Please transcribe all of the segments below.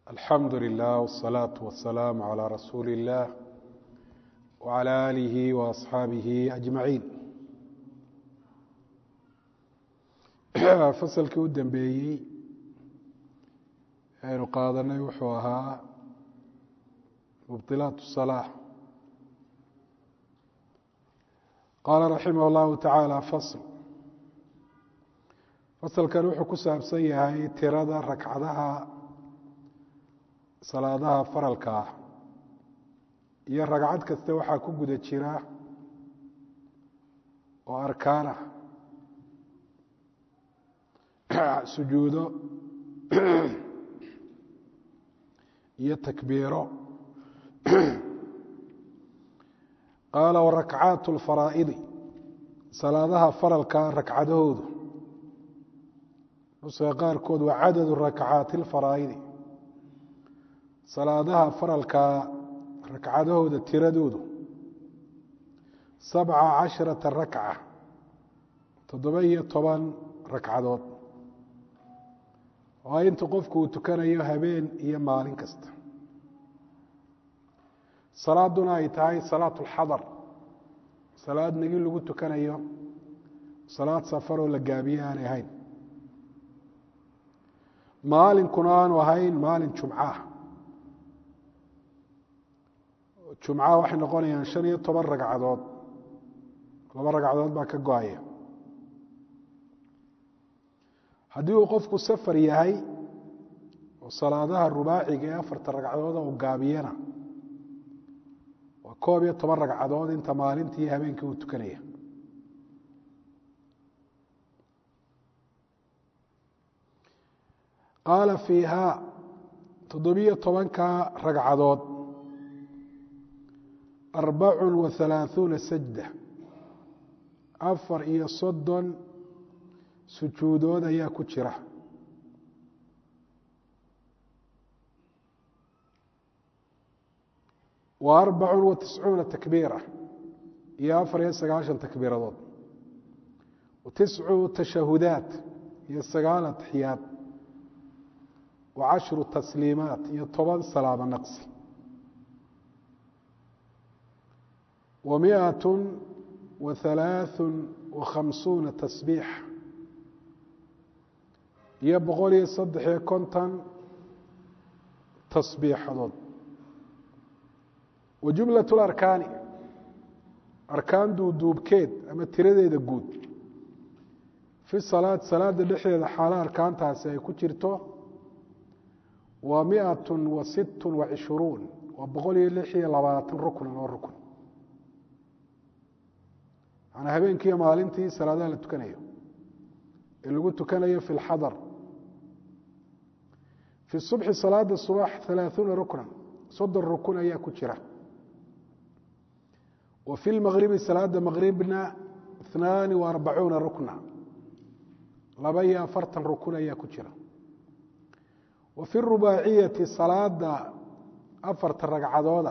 alxamdu lilah wالsalaaةu wasalaamu calىa rasuuli اllah wعalى aalihi waasxaabihi ajmaciin fasalkii u dambeeyey aynu qaadanay wuxuu ahaa mubطilaat الصalaaة qaala raximah اllahu taعaalى fasl fasalkan wuxuu ku saabsan yahay tirada ragcadaha salaadaha faralka ah iyo ragcad kasta waxaa ku guda jira oo arkaan ah sujuudo iyo takbiiro qaala warakcaat اlfaraa'idi salaadaha faralka ragcadahoodu nuska qaarkood waa cadadu rakcaati اlfaraa'idi salaadaha faralkaa ragcadahooda tiradoodu sabca casharata rakca toddoba iyo toban ragcadood waa inta qofku uu tukanayo habeen iyo maalin kasta salaaduna ay tahay salaat اlxadar salaad negi lagu tukanayo salaad safaroo la gaabiye aanay ahayn maalinkuna aanu ahayn maalin jumcaah jumcaha waxay noqonayaan shan iyo toban ragcadood laba ragcadood baa ka go-aya haddii uu qofku safar yahay oo salaadaha rubaaciga ee afarta ragcadooda uu gaabiyana waa koob iyo toban ragcadood inta maalintii iyo habeenkii uu tukanaya qaala fiihaa toddobiyo tobanka ragcadood arbacu wa halaaثuuna sajda afar iyo soddon sujuudood ayaa ku jira wa arbacu wa tiscuuna takbiira iyo afar iyo sagaashan takbiiradood wa tiscu tashahudaat iyo sagaal atxiyaad wa cashru tasliimaat iyo toban salaamo naqsi wa miat wa halaaثu wa khamsuuna tasbiix iyo boqol iyo saddex iyo konton tasbiixadood wa jumlaة اlarkaani arkaan duuduubkeed ama tiradeeda guud fi salaad salaada dhexdeeda xaalo arkaantaasi ay ku jirto waa miat wa sit wa cishruun waa boqol iyo lix iyo labaatan ruknan oo rukn manaa habeenkiiyo maalintii salaadaha la tukanayo ee lagu tukanayo fi اlxadar fi subxi salaada subax halaaثuuna ruknan soddon rukun ayaa ku jira wa fi lmagribi salaada magribna اثnaani wa arbacuuna rukna laba iyo afartan rukun ayaa ku jira wa fi rubaaciyati salaada afarta ragcadooda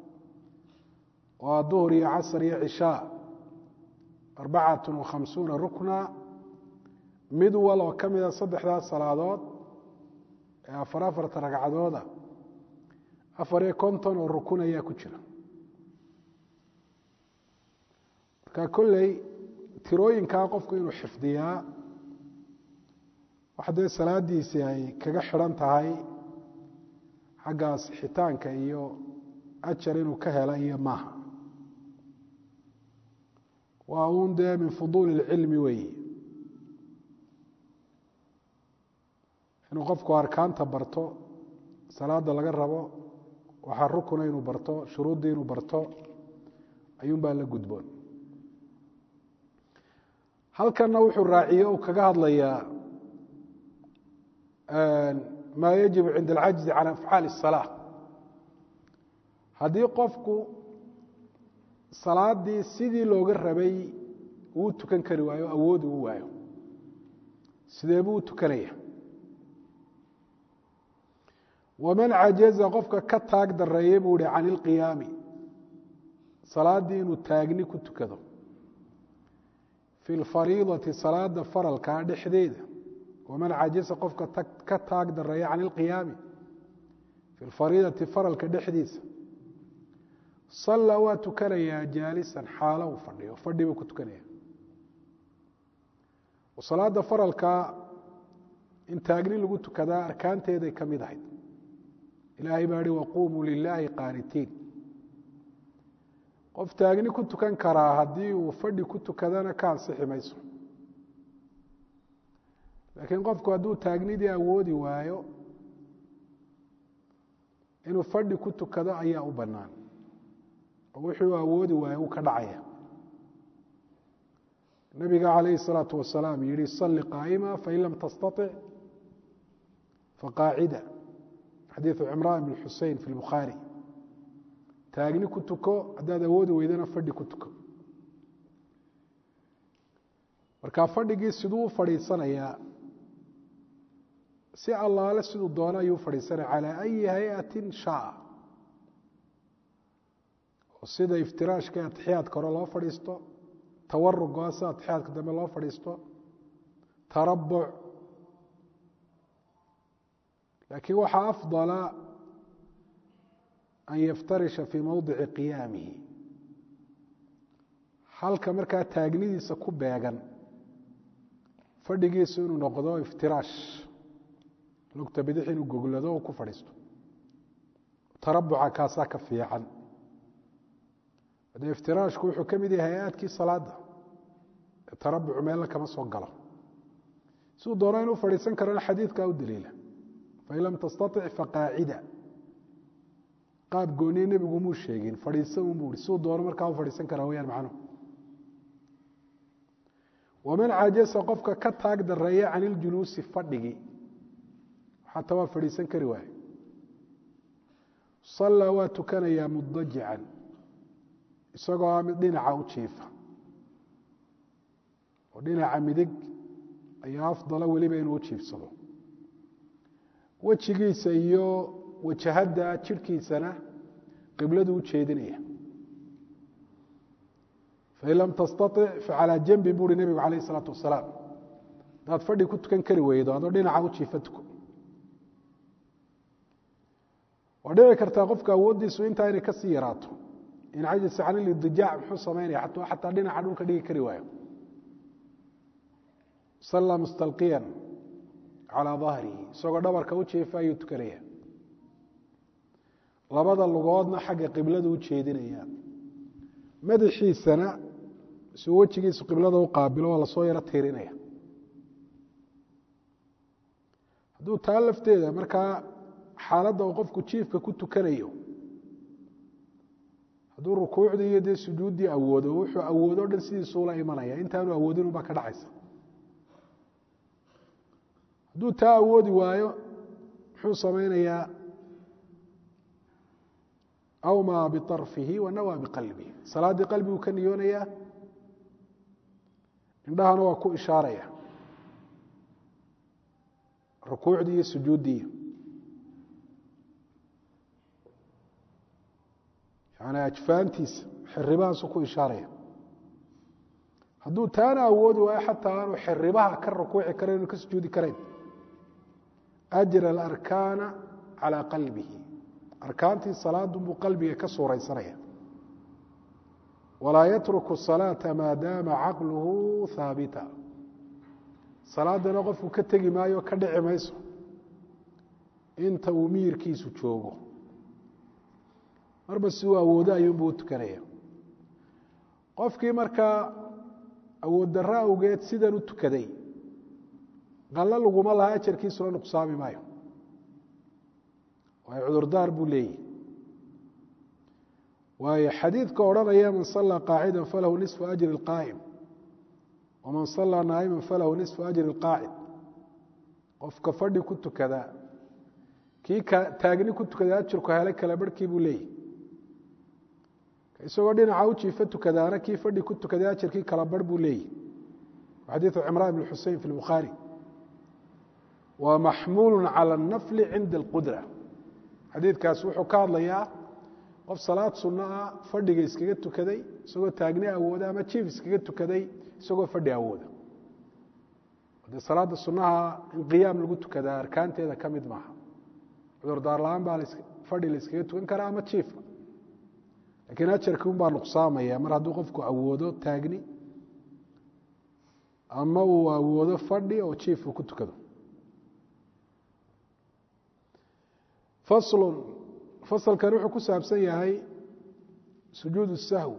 waa duhur iyo casr iyo cishaa arbacat wa khamsuuna rukna mid wal oo ka mida saddexdaas salaadood ee afar afarta ragcadooda afar iyo konton oo rukun ayaa ku jira marka kolley tirooyinkaa qofku inuu xifdiyaa wax dee salaadiisii ay kaga xidhan tahay xaggaas xitaanka iyo ajar inuu ka hela iyo maaha waa uun dee min fuduuli اlcilmi weeye inuu qofku arkaanta barto salaada laga rabo waxaa rukuna inuu barto shuruuddii inuu barto ayuun baa la gudboon halkanna wuxuu raaciye uu kaga hadlayaa maa yajibu cinda alcajzi can afcaali الsalaa haddii qofku salaadii sidii looga rabay uu tukan kari waayo awood uu waayo sidee buu u tukanaya waman cajaza qofka ka taag dareeye buu ihi can ilqiyaami salaaddii inuu taagni ku tukado fi lfariidati salaada faralkaa dhexdeeda waman cajasa qofka ka taag dareeya can ilqiyaami fi lfariidati faralka dhexdiisa sallaa waa tukanayaa jaalisan xaalo uu fadhiyo fadhi buu ku tukanaya salaada faralka in taagni lagu tukadaa arkaanteeday ka mid ahayd ilaahay baa hi waquumuu lilaahi qaanitiin qof taagni ku tukan karaa haddii uu fadhi ku tukadana ka ansixi mayso laakiin qofku hadduu taagnidii awoodi waayo inuu fadhi ku tukado ayaa u bannaan oo wixii uu awoodi waayo uu ka dhacaya nabiga calayhi الsalaaةu wasalaam yihi salli qaa'ima fain lam tastaطic faqaacida xadiiثu cimraan bn xusein fi lbukhaari taagni ku tuko haddaad awoodi weydana fadhi ku tuko marka fadhigii siduu u fadhiisanayaa si allaale siduu doono ayuu fadhiisanaya calى ayi hay-ati shaءa oo sida iftiraashka atixiyaadka hore loo fadhiisto tawaruga sida atixyaadka dambe loo fadhiisto tarabuc laakiin waxaa afdala an yaftarisha fii mowdici qiyaamihi halka markaa taagnidiisa ku beegan fadhigiisu inuu noqdo iftiraash lugta bidix inuu goglado oo ku fadhiisto tarabuca kaasaa ka fiican de iftiraashku wuxuu ka mid yahay hay-aadkii salaada tarabucu meella kama soo galo siduu doona inuu fadhiisan karana xadiidkaa u daliila fain lam tastaطic faqaacida qaab gooniye nebigu muu sheegin fadhiisa un buu i siduu doono markaa u fadhiisan karaa wayaan macnuhu waman cajasa qofka ka taag dareeya can iljuluusi fadhigii xataa waa fadhiisan kari waaye sallaa waa tukanayaa mudajican isagoo a mid dhinaca u jiifa oo dhinaca midig ayaa afdala weliba inuu u jiifsado wejigiisa iyo wajahadda jidhkiisana qibladu u jeedinaya fain lam tastaطic facalaa janbi buuhi nebigu calayh isalaatu wasalaam hadaad fadhi ku tukan kari weydo adoo dhinaca u jiifa tuko waa dhici kartaa qofka awooddiisu intaa inay kasii yaraato in cajasa can ilidijaac muxuu samaynaya xataa dhinaca dhulka dhigi kari waayo sallaa mustalqiyan calaa dahrihi isagoo dhabarka u jiifa ayuu tukanaya labada lugoodna xagga qiblada u jeedinaya madaxiisana suu wejigiisu qiblada u qaabilo waa lasoo yaro tiirinaya hadduu taa lafteeda markaa xaaladda uu qofku jiifka ku tukanayo hadduu rukuucdii iyo dee sujuuddii awoodo wuxuu awoodo o dhan sidiisuu la imanaya intaanu awoodin unbaa ka dhacaysa hadduu taa awoodi waayo muxuu samaynayaa awmaa biطarfihi wanawaa biqalbihi salaaddii qalbiguu ka niyoonayaa indhahana waa ku ishaaraya rukuucdii iyo sujuuddii yani ajfaantiisa xiribahaasu ku ishaaraya hadduu taana awoodi waayo xataa aanu xiribaha ka rukuuci karayn inu ka sujuudi karayn ajra alarkaana calaa qalbihi arkaantii salaadu buu qalbiga ka suuraysanaya walaa yatruku salaata maadaama caqluhu haabita salaadana qofku ka tegi maayo ka dhici mayso inta uu miyirkiisu joogo marba si uu awoodo ayuunbuu u tukanaya qofkii markaa awood darro awgeed sidan u tukaday qallo laguma laha ajarkiisuna nuqsaami maayo waayo cudurdaar buu leeyahy waayo xadiidka odhanaya man sallaa qaacida falahu nisfu ajri اlqaa'im waman sallaa naa'ima falahu nisfu ajri اlqaacid qofka fadhi ku tukada kii taagni ku tukada ajirku hele kala barhkii buu leeyahy isagoo dhinaca u jiifa tukadaana kii fadhi ku tukaday ajarkii kala barh buu leeyahy xadiiثu cimraan bn xusein fi اlbukhaari wa maxmuulu calى الnafli cinda اlqudra xadiidkaas wuxuu ka hadlayaa qof salaad sunno ah fadhiga iskaga tukaday isagoo taagni awooda ama jiif iskaga tukaday isagoo fadhi awooda de salaada sunnaha in qiyaam lagu tukadaa arkaanteeda ka mid maaha cudurdaar la-aan baa fadhi la iskaga tukan karaa ama jiifa lakiin ajarkii un baa nuqsaamaya mar hadduu qofku awoodo taagni ama uu awoodo fadhi oo jiif uu ku tukado faslun fasalkan wuxuu ku saabsan yahay sujuud الsahw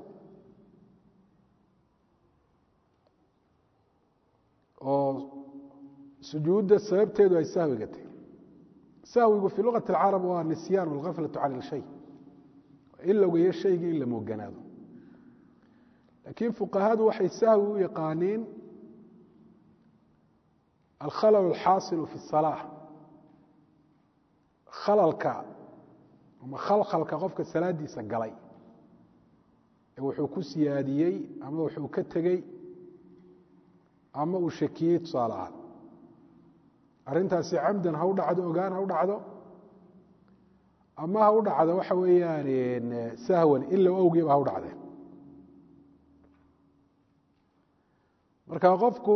oo sujuudda sababteedu ay sahwiga tahy sahwigu fii lugaةi اlcarab waa nisyaan اlgaflaة can اlshay ilowga iyo shaygii in la mooganaado laakiin fuqahadu waxay sahwi u yaqaaniin alkhalal اlxaasilu fi الsalaaة khalalka ama khalkhalka qofka salaadiisa galay ee wuxuu ku siyaadiyey ama wuxuu ka tegey ama uu shakiyey tusaale ahaan arrintaasi camdan ha u dhacdo ogaan ha u dhacdo ama ha u dhacdo waxa weeyaan sahwan ilow awgeeba ha u dhacdee marka qofku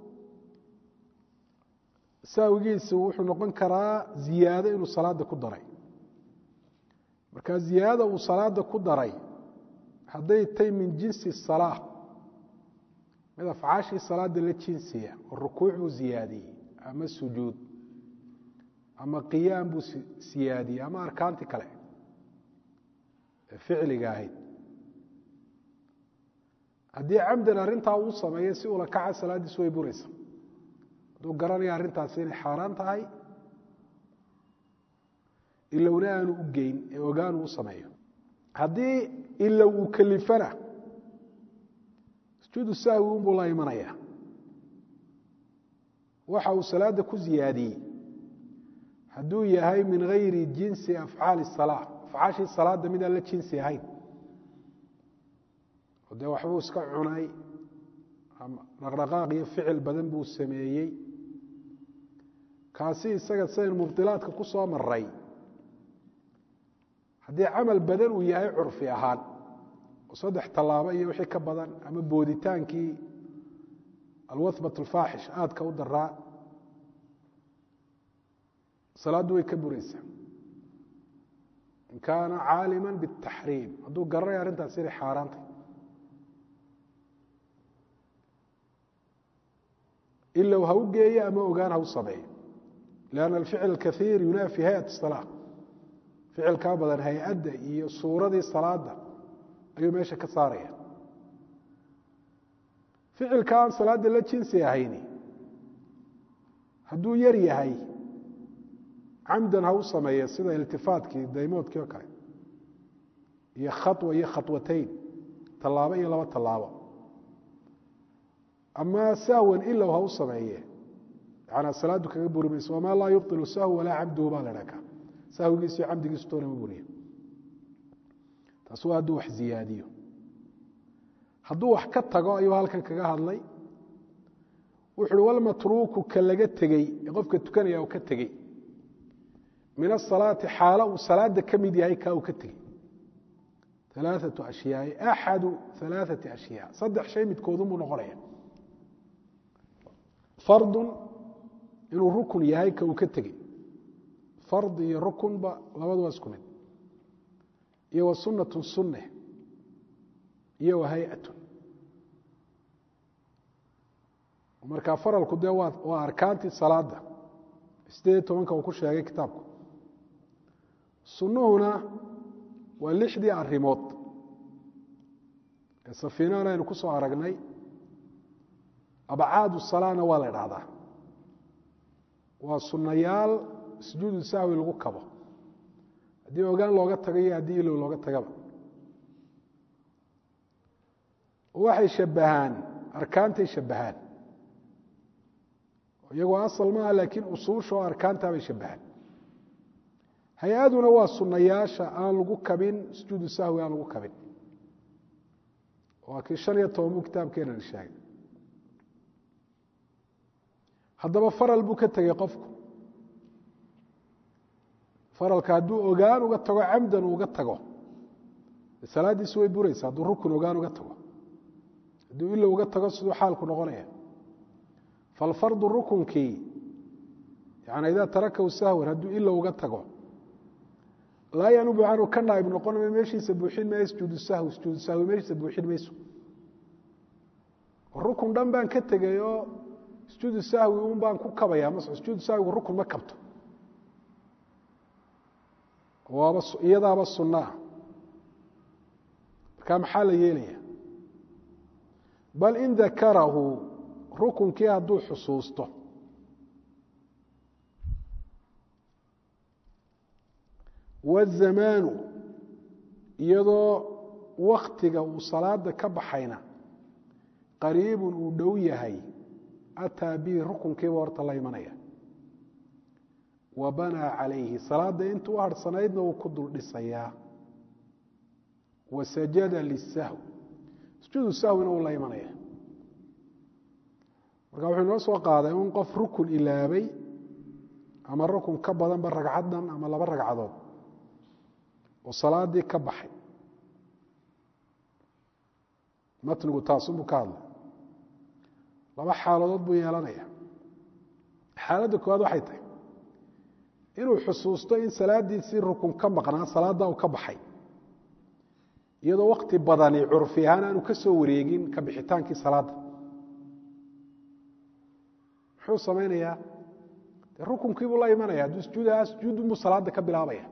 sahwigiisu wuxuu noqon karaa ziyaado inuu salaada ku daray marka ziyaadada uu salaada ku daray hadday tay min jinsi salaa mid afcaashii salaada la jinsiya oo rukuuc buu ziyaadiyey ama sujuud ama qiyaam buu siyaadiyey ama arkaantii kale ee ficliga ahayd haddii camdan arrintaa uu sameeyo si ula kaca salaaddiisu way buraysa hadduu garanaya arrintaasi inay xaaraan tahay ilowna aanu u geyn ee ogaanu u sameeyo haddii ilow uu kalifana sujuudu sahwi unbuu la imanaya waxa uu salaada ku ziyaadiyey hadduu yahay min gayri jinsi afcaali salaa afcaashii salaada mid aan la jinsi ahayn oo dee waxbuu iska cunay dhaqdhaqaaq iyo ficil badan buu sameeyey kaasi isaga sidayn mubdilaadka ku soo maray haddii camal badan uu yahay curfi ahaan oo saddex tallaabo iyo wixii ka badan ama booditaankii alwathbat alfaaxish aadka u daraa salaaddu way ka buraysaa in kaana caalima biاtaxriim hadduu garanaya arrintaas inay xaaraantay ilow ha u geeyo ama ogaan ha u sameeyo lanna alficl alkaiir yunaafi hayat الsalaa ficilkaa badan hay-adda iyo suuradii salaada ayuu meesha ka saaraya ficilka aan salaada la jinsi ahayni hadduu yar yahay camdan ha u sameeya sida iltifaatkii daymoodkii oo kale iyo khaطwa iyo khaطwatayn tallaabo iyo laba tallaabo ama sahwan ilow ha u sameeye yanaa salaadu kaga buri mayso wamaa laa yubطilu sahw walaa camduhu baa la dhaka sahwigiisu iyo camdigiisu toona ma buriya taas waa hadduu wax ziyaadiyo hadduu wax ka tago ayuu halkan kaga hadlay wuxu uhi walmatruuku ka laga tegey ee qofka tukanaya uu ka tegey min asalaati xaalo uu salaada ka mid yahay kaa uu ka tegey alaaثaةu ashyaai axadu alaaثati ashyaa saddex shay midkoodunbuu noqonaya fardu inuu rukun yahay ka uu ka tegey fard iyo rukunba labadu waa isku mid iyo wa sunatu sunne iyo wa hay-atun marka faralku dee waa waa arkaantii salaada sideed tobanka uu ku sheegay kitaabku sunnuhuna waa lixdii arrimood ee safiinahana aynu ku soo aragnay abcaadu salaana waa la idhaahdaa waa sunnayaal sujuudu sahwi lagu kabo haddii ogaan looga tago iyo haddii ilow looga tagaba waxay shabahaan arkaantay shabahaan iyagoo asal maaha laakiin usuusha oo arkaantaa bay shabahaan hay-aduna waa sunnayaasha aan lagu kabin sujuudu sahwi aan lagu kabin waa kii shan iyo toban buu kitaabkeenana sheegay haddaba faral buu ka tegey qofku faralka hadduu ogaan uga tago camdan uga tago salaaddiisu way buraysa hadduu rukun ogaan uga tago hadduu ilow uga tago siduu xaalku noqonaya falfardu rukunkii yani idaa tarakahu sahwan hadduu ilow uga tago laa yanubu canhu ka naaib noqon ma meeshiisa buuxin maya sujuudu sahwi sujuudu sahwi meeshiisa buuxin mayso rukun dhan baan ka tegay oo sujuudu sahwi un baan ku kabaya ma sujuudu sahwigu rukun ma kabto waaba iyadaaba sunaa markaa maxaa la yeelaya bal in dakarahu rukunkii hadduu xusuusto wazamaanu iyadoo waktiga uu salaada ka baxayna qariibun uu dhow yahay ataa bihi rukunkiiba horta la imanaya wa banaa calayhi salaada intuu u harhsanaydna uu ku dul dhisayaa wa sajada lisahw sujuudu sahwina uu la imanaya marka wuxuu inoo soo qaaday un qof rukun ilaabay ama rukun ka badanba ragcaddan ama laba ragcadood oo salaadii ka baxay matnigu taasunbuu ka hadlay laba xaaladood buu yeelanaya xaaladda koowaad waxay tahay inuu xusuusto in salaadiisii rukun ka maqnaa salaaddaa uu ka baxay iyadoo wakti badani curfi ahaan aanu ka soo wareegin ka bixitaankii salaadda muxuu samaynayaa de rukunkiibuu la imanaya hadduu sujuudahaa sujuudunbuu salaadda ka bilaabaya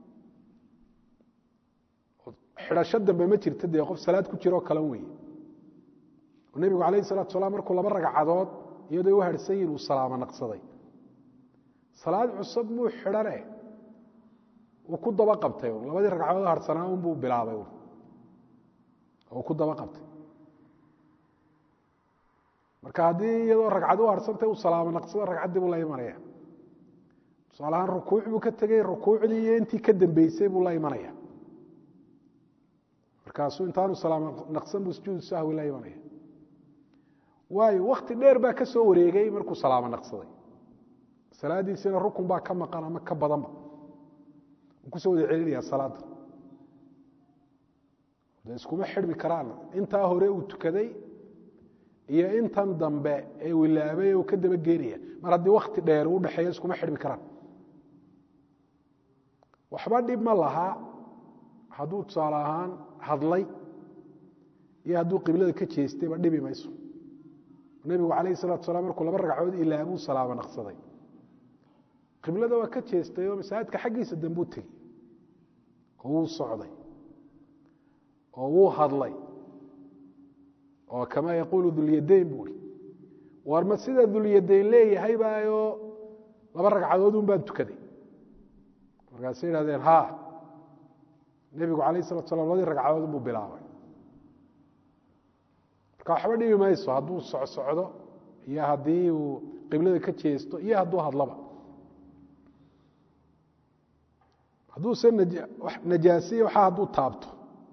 xidhasho dambe ma jirta dee qof salaad ku jiroo kalan weeye oo nebigu calayhi salatu salaam markuu laba ragcadood iyadoo u harhsan yihin uu salaamo naqsaday salaad cusub muu xidhane uu ku daba qabtay labadii ragcadood harhsanaa unbuu bilaabay oo ku daba qabtay marka haddii iyadoo ragcad u harhsantay uu salaamo naqsado ragcaddii buu la imanaya tusaale ahaan rukuuc buu ka tegey rukuucdii iyo intii ka dambeysay buu la imanaya markaasuu intaanu salaamo naqsan buu sujuudu sahwi la imanaya waayo wakti dheer baa ka soo wareegay markuu salaamo naqsaday salaadiisina rukun baa ka maqan ama ka badanba uu kusoo wada celinaya salaadda de iskuma xidhmi karaan intaa hore uu tukaday iyo intan dambe ee uu ilaabay uu ka daba geenaya mar haddii wakti dheer uu dhexeeyo iskuma xidhmi karaan waxba dhib ma lahaa hadduu tusaale ahaan hadlay iyo hadduu qiblada ka jeestayba dhibi mayso nebigu calayhi salatu salam markuu laba ragcadood ilaabuu salaamo naqsaday qiblada waa ka jeestay oo masaajidka xaggiisa dambuu tegey oo wuu socday oo wuu hadlay oo kamaa yaquulu dulyadayn buui war ma sida dulyadayn leeyahay baayoo laba ragcadood un baan tukaday markaasay idhahdeen ha nebigu calayh salatu salam labadii ragcadood buu bilaabay marka waxba dhibi mayso hadduu socsocdo iyo haddii uu qiblada ka jeesto iyo hadduu hadlaba hadduuse najaasiye waxa hadduu taabto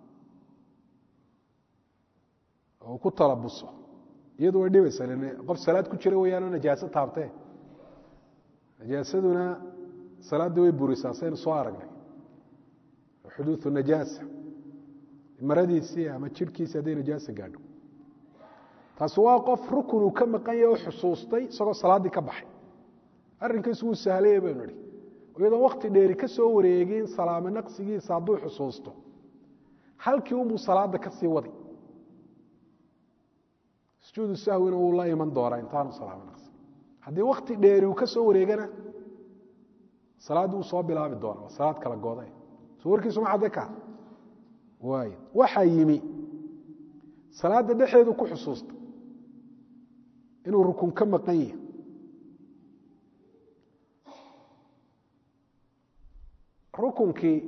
oo ku talabuso iyadu way dhibaysa qof salaad ku jira weyaanoo najaaso taabtee najaasaduna salaadda way burisaa saynu soo aragnay xuduuثu najaasa maradiisii ama jirhkiisi hadday najaasa gaadho taasi waa qof rukun uu ka maqan yahe oo xusuustay isagoo salaaddii ka baxay arrinkiisu wuu sahlaya baynu idhi iyadoo wakti dheeri ka soo wareegin salaamo naqsigiisa hadduu xusuusto halkii unbuu salaadda ka sii wadi sujuudu sahwina wuu la iman doonaa intaanu salaamo naqsi haddii wakti dheeri uu ka soo wareegana salaaddii wuu soo bilaabi doona waa salaad kala gooday soo warkiisu ma cadde ka waay waxaa yimi salaadda dhexeedu ku xusuusta inuu rukun ka maqan yahi rukunkii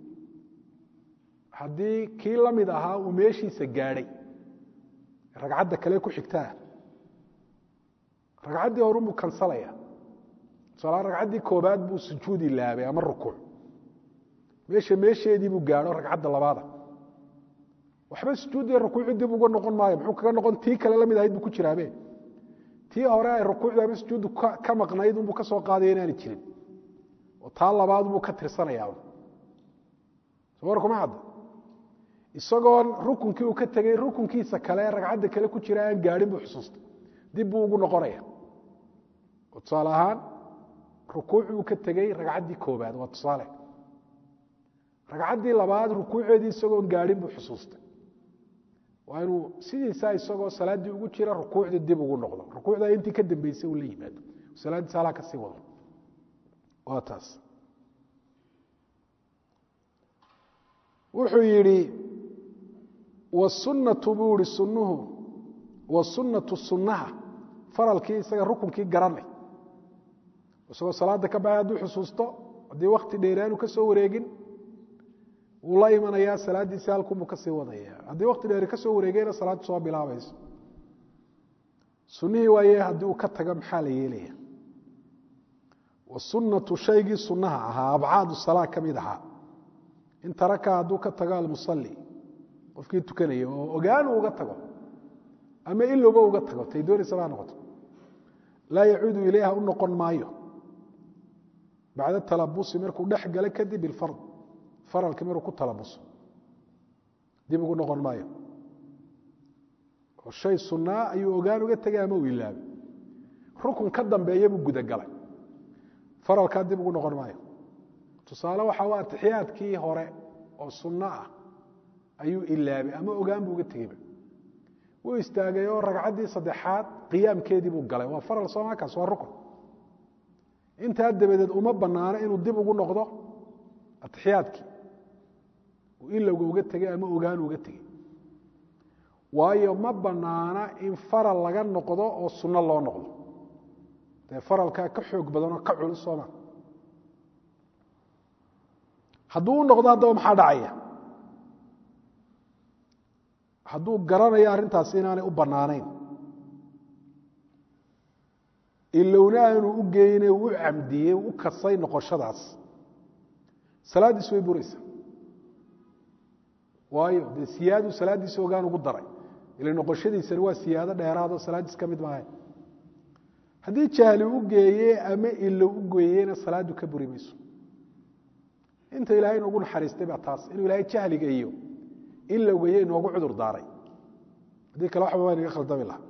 haddii kii la mid ahaa uu meeshiisa gaadhay ragcadda kale ku xigtaa ragcaddii horunbuu kansalaya tusaala ragcaddii koobaad buu sujuudi laabay ama rukuuc meesha meesheedii buu gaadho ragcadda labaada waxba sujuuddii rukuucii dib uga noqon maayo muxuu kaga noqon tii kale la mid ahayd buu ku jiraabe tii hore ay rukuucdu ama sujuuddu ka maqnayd unbuu ka soo qaadaya inaani jirin oo taa labaad buu ka tirsanayaa soo war kuma hadda isagoon rukunkii uu ka tegey rukunkiisa kale ragcadda kale ku jira aan gaadhin buu xusuustay dib buu ugu noqonaya oo tusaale ahaan rukuuc uu ka tegey ragcaddii koobaad waa tusaale ragcaddii labaad rukuuceedii isagoon gaadhin buu xusuustay waa inuu sidiisaa isagoo salaaddii ugu jira rukuucdii dib ugu noqdo rukuucdaa intii ka dambeysay uu la yimaado salaaddiisa halaa ka sii wado waa taas wuxuu yidhi wasunnatu buu ihi sunnuhu wasunnatu sunnaha faralkii isaga rukunkii garanay isagoo salaada ka baxay hadduu xusuusto haddii wakti dheeraanu ka soo wareegin wuu la imanayaa salaaddiisi halkunbuu kasii wadaya haddii wakti dheeri ka soo wareegayna salaaddu soo bilaabayso sunnihii waaye haddii uu ka tago maxaa la yeelaya wasunnatu shaygii sunnaha ahaa abcaadu salaa ka mid ahaa in taraka hadduu ka tago almusalli qofkii tukanaya oo ogaan uu uga tago ama ilowba uga tago tay doonaysa baa noqoto laa yacuudu ilayha u noqon maayo bacda talabusi markuu dhex galo kadib bilfard faralkii maruu ku talabuso dib ugu noqon maayo oo shay sunnaa ayuu ogaan uga tegay ama uu ilaabay rukun ka dambeeya buu gudagalay faralkaa dib ugu noqon maayo tusaale waxa u atixiyaadkii hore oo sunno ah ayuu ilaabay ama ogaan buu uga tegeyba wuu istaagay oo ragcaddii saddexaad qiyaamkeedii buu galay waa faral soomakaas waa rukun intaa dabadeed uma banaano inuu dib ugu noqdo atixiyaadkii uu ilowga uga tegey ama ogaan uga tegey waayo ma banaana in faral laga noqdo oo sunno loo noqdo dee faralkaa ka xoog badan oo ka culus sooma hadduu u noqdo haddaba maxaa dhacaya hadduu garanayo arrintaasi inaanay u bannaanayn ilowna aanu u geyne u camdiyey u kasay noqoshadaas salaaddiis way buraysa waayo dee siyaaduu salaaddiisa ogaan ugu daray ila noqoshadiisani waa siyaado dheeraadoo salaaddiis ka mid maahay haddii jahli u geeye ama ilow u geeyena salaaddu ka buri mayso inta ilaahay inoogu naxariistay baa taas inuu ilaahay jahliga iyo ilowga iyo inoogu cudur daaray haddii kale waxba waa inaga khaldami laha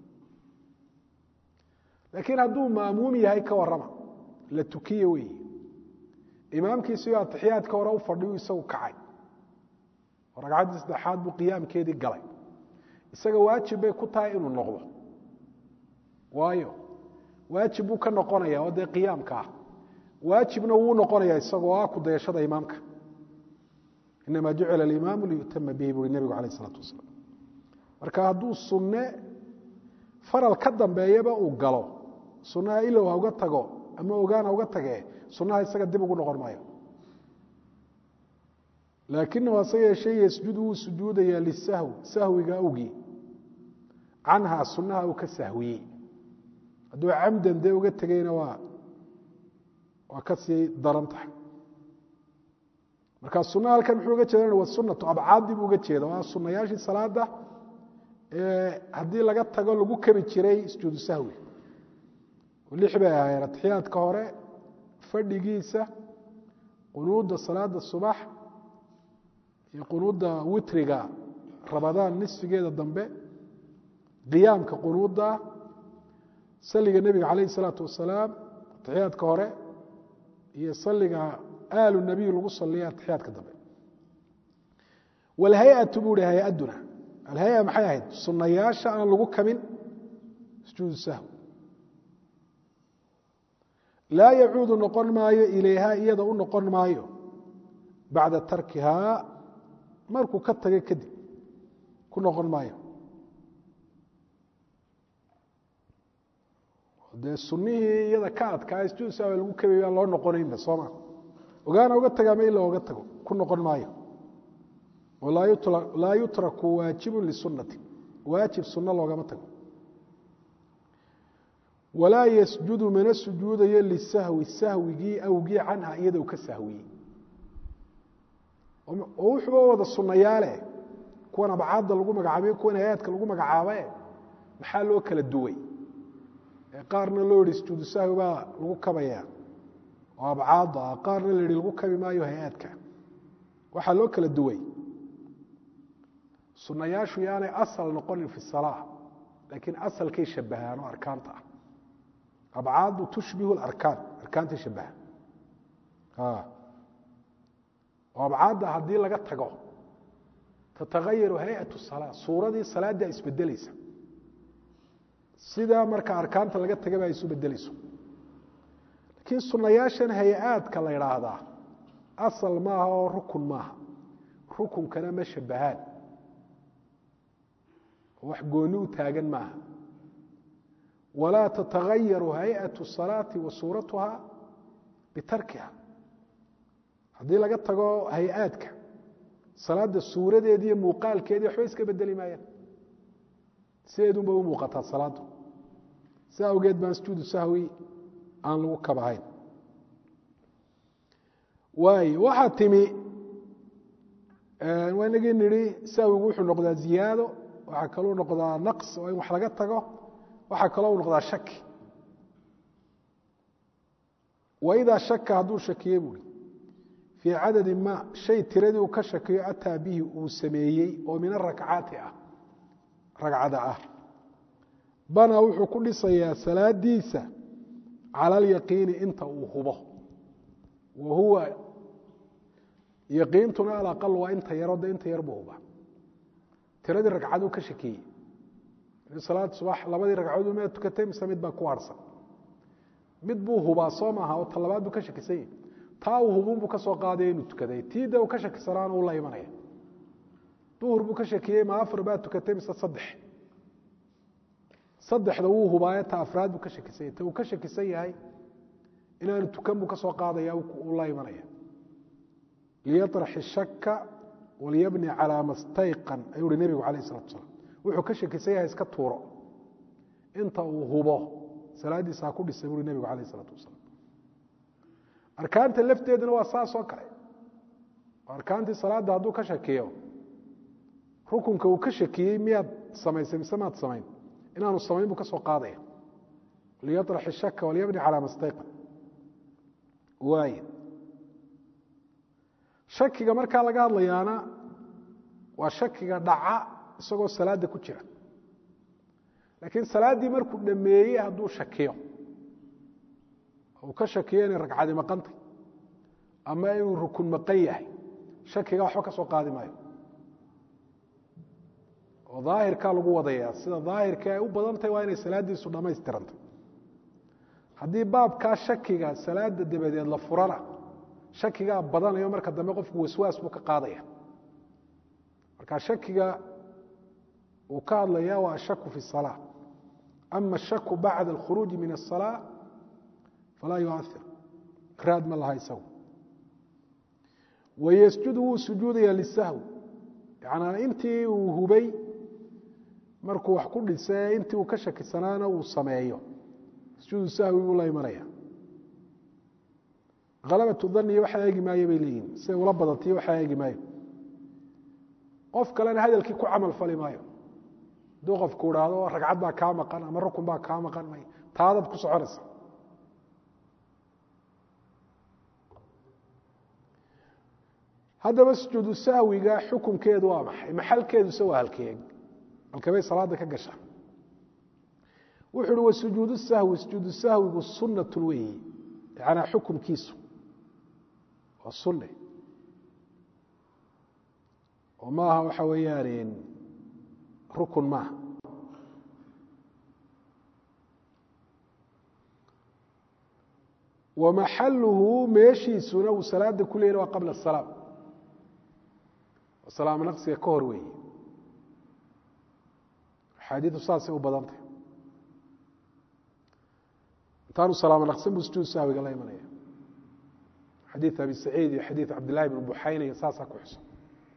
laakiin hadduu maamuum yahay ka warrama la tukiye weeye imaamkiisiyo atixiyaadka hore u fadhiyu isagu kacay oo ragcaddii saddexaad buu qiyaamkeedii galay isaga waajib bay ku tahay inuu noqdo waayo waajib buu ka noqonaya oo dee qiyaamka ah waajibna wuu noqonaya isagoo ah kudayashada imaamka inama jucila alimaamu liyutama bihi buui nebigu alayh isalaatu wasalaam marka hadduu sunne faral ka dambeeyaba uu galo sunnaha ilow ha uga tago ama ogaan ha uga tagee sunnaha isaga dib ugu noqon maayo laakinahu hase yeeshee yasjudu wuu sujuudayaa lisahwi sahwiga awgii canhaa sunnaha uu ka sahwiyey hadduu camdan dee uga tegeyna waa waa ka sii daran tahay marka sunnaha halkan muxuu uga jeedan waa sunatu abcaadii buu uga jeeda waa sunayaashii salaada haddii laga tago lagu kabi jiray sujuudu sahwi lix bay ahaayeen atixiyaadka hore fadhigiisa qunuudda salaada subax iyo qunuudda witriga rabadaan nisfigeeda dambe qiyaamka qunuudda saliga nebiga calayh isalaatu wasalaam atixiyaadka hore iyo saliga aalu nabiy lagu saliya atixiyaadka dambe walhay-atu buu hi hay-aduna alhay-a maxay ahayd sunayaasha aan lagu kabin sujuudu sahwi laa yacuudu noqon maayo ilayha iyada u noqon maayo bacda tarkihaa markuu ka taga kadib ku noqon maayo dee sunihii iyada ka adkaa sujuud sahwi lagu kabay baan loo noqonaynba sooma ogaana uga taga ama ila oga tago ku noqon maayo laa yutraku waajibu lisunati waajib sunno loogama tago walaa yasjudu mana sujuudayo lisahwi sahwigii awgii canha iyada u ka sahwiyey oo wuxuuba wada sunayaale kuwan abcaadda lagu magacaabay kuwan hay-aadka lagu magacaabae maxaa loo kala duway qaarna loo yihi sujuudu sahwi baa lagu kabaya oo abcaadda ah qaarna la yihi lagu kabi maayo hay-aadka waxaa loo kala duway sunayaashu yaanay asal noqonin fi salaa laakiin asalkay shabahaan oo arkaanta ah abcaadu tushbihu arkaan arkaantay shabaha oo abcaadda haddii laga tago tatagayaru hay-atu salaa suuradii salaaddaa isbedelaysa sidaa marka arkaanta laga tagaba ay isu bedelayso laakiin sunayaashan hay-aadka la idhaahdaa asal maaha oo rukun maaha rukunkana ma shabahaan wax gooni u taagan maaha walaa tatagayaru hay-atu salaati wa suuratuha bitarkiha haddii laga tago hay-aadka salaada suuradeedi iyo muuqaalkeedii waxba iska bedeli maayaan sideedun bay u muuqataa salaaddu si awgeed baan sujuudu sahwi aan lagu kabahayn waayo waxaa timi waa inagii nidhi sahwigu wuxuu noqdaa ziyaado waxaa kaluu noqdaa naqs oo in wax laga tago waxaa kaloo u noqdaa shaki waidaa shaka hadduu shakiye buuri fii cadadi ma shay tiradii uu ka shakiyo ataa bihi uu sameeyey oo min arakcaati ah ragcada ah bana wuxuu ku dhisayaa salaadiisa cala alyaqiini inta uu hubo wa huwa yaqiintuna alaqal waa inta yaro de inta yar buu huba tiradii ragcaduu ka shakiyey salaad subax labadii ragcadood ma tukatay mise mid baa ku harsan mid buu hubaa soo maaha oo ta labaad buu ka shakisan yahi taa uu hubuunbuu ka soo qaadaya inuu tukaday tii de uu ka shakisanaana uu la imanaya duhur buu ka shakiyey ma afar baa tukatay mise saddex saddexda wuu hubaaye ta afraad buu ka shakisan yahay ta uu ka shakisan yahay inaanu tukan buu ka soo qaadaya uu la imanaya liyaطrax ishaka walyabni calaa ma stayqan ayuu uhi nebigu calayh isalatu asalaam wuxuu ka shakisan yahay iska tuuro inta uu hubo salaaddiisa ha ku dhisay buui nebigu calayh isalaatu wasalaam arkaanta lafteeduna waa saas oo kale arkaantii salaadda hadduu ka shakiyo rukunka uu ka shakiyey miyaad samaysay mise maad samayn inaanu samayn buu ka soo qaadaya liyaطrax ishaka walyabni calaa ma stayqan waay shakiga markaa laga hadlayaana waa shakiga dhaca isagoo salaadda ku jira laakiin salaaddii markuu dhameeyey hadduu shakiyo uu ka shakiyo inay ragcadi maqantay ama inuu rukun maqan yahay shakiga waxba ka soo qaadi maayo oo daahirkaa lagu wadaya sida daahirka ay u badantahy waa inay salaaddiisu dhammaystirantay haddii baabkaa shakiga salaada dabadeed la furana shakigaa badanayo marka dambe qofku waswaas buu ka qaadaya marka shakiga uu ka hadlaya waa ashaku fi الصalاة ama الshaku bacda الkhuruuجi min الصalاة falaa yuair raad ma laha isagu wayasjudu wuu sujuudaya lisahw yanaa intii uu hubay markuu wax ku dhise intii uu ka shakisanaana uu sameeyo sujuudu sahwi buu la imanaya halabatu daniya waxaa eegi maayo bay leeyihin siday ula badantiyo waxaa eegi maayo qof kalena hadalkii ku camal fali maayo hadduu qofku idhaahdo ragcad baa kaa maqan ama rukun baa kaa maqan may taadaad ku soconaysa haddaba sujuudu sahwiga xukunkeedu waa maxay maxalkeeduse waa halkeeg halkebay salaada ka gashaa wuxu uhi wa sujuudu sahwi sujuudu sahwigu sunat weyi yanaa xukumkiisu waa sunne oo maaha waxa weeyaan rukun maaha wa maxaluhu meeshiisuna uu salaada ku leeyah waa qabla asalaam salaamo naqsiga ka hor weeye axaadiidu saasay u badantay intaanu salaamo naqsan buu sujuud sahwiga la imanaya xadiid abi saciid iyo xadiid cabdillahi bn buxayna iyo saasaa ku xusan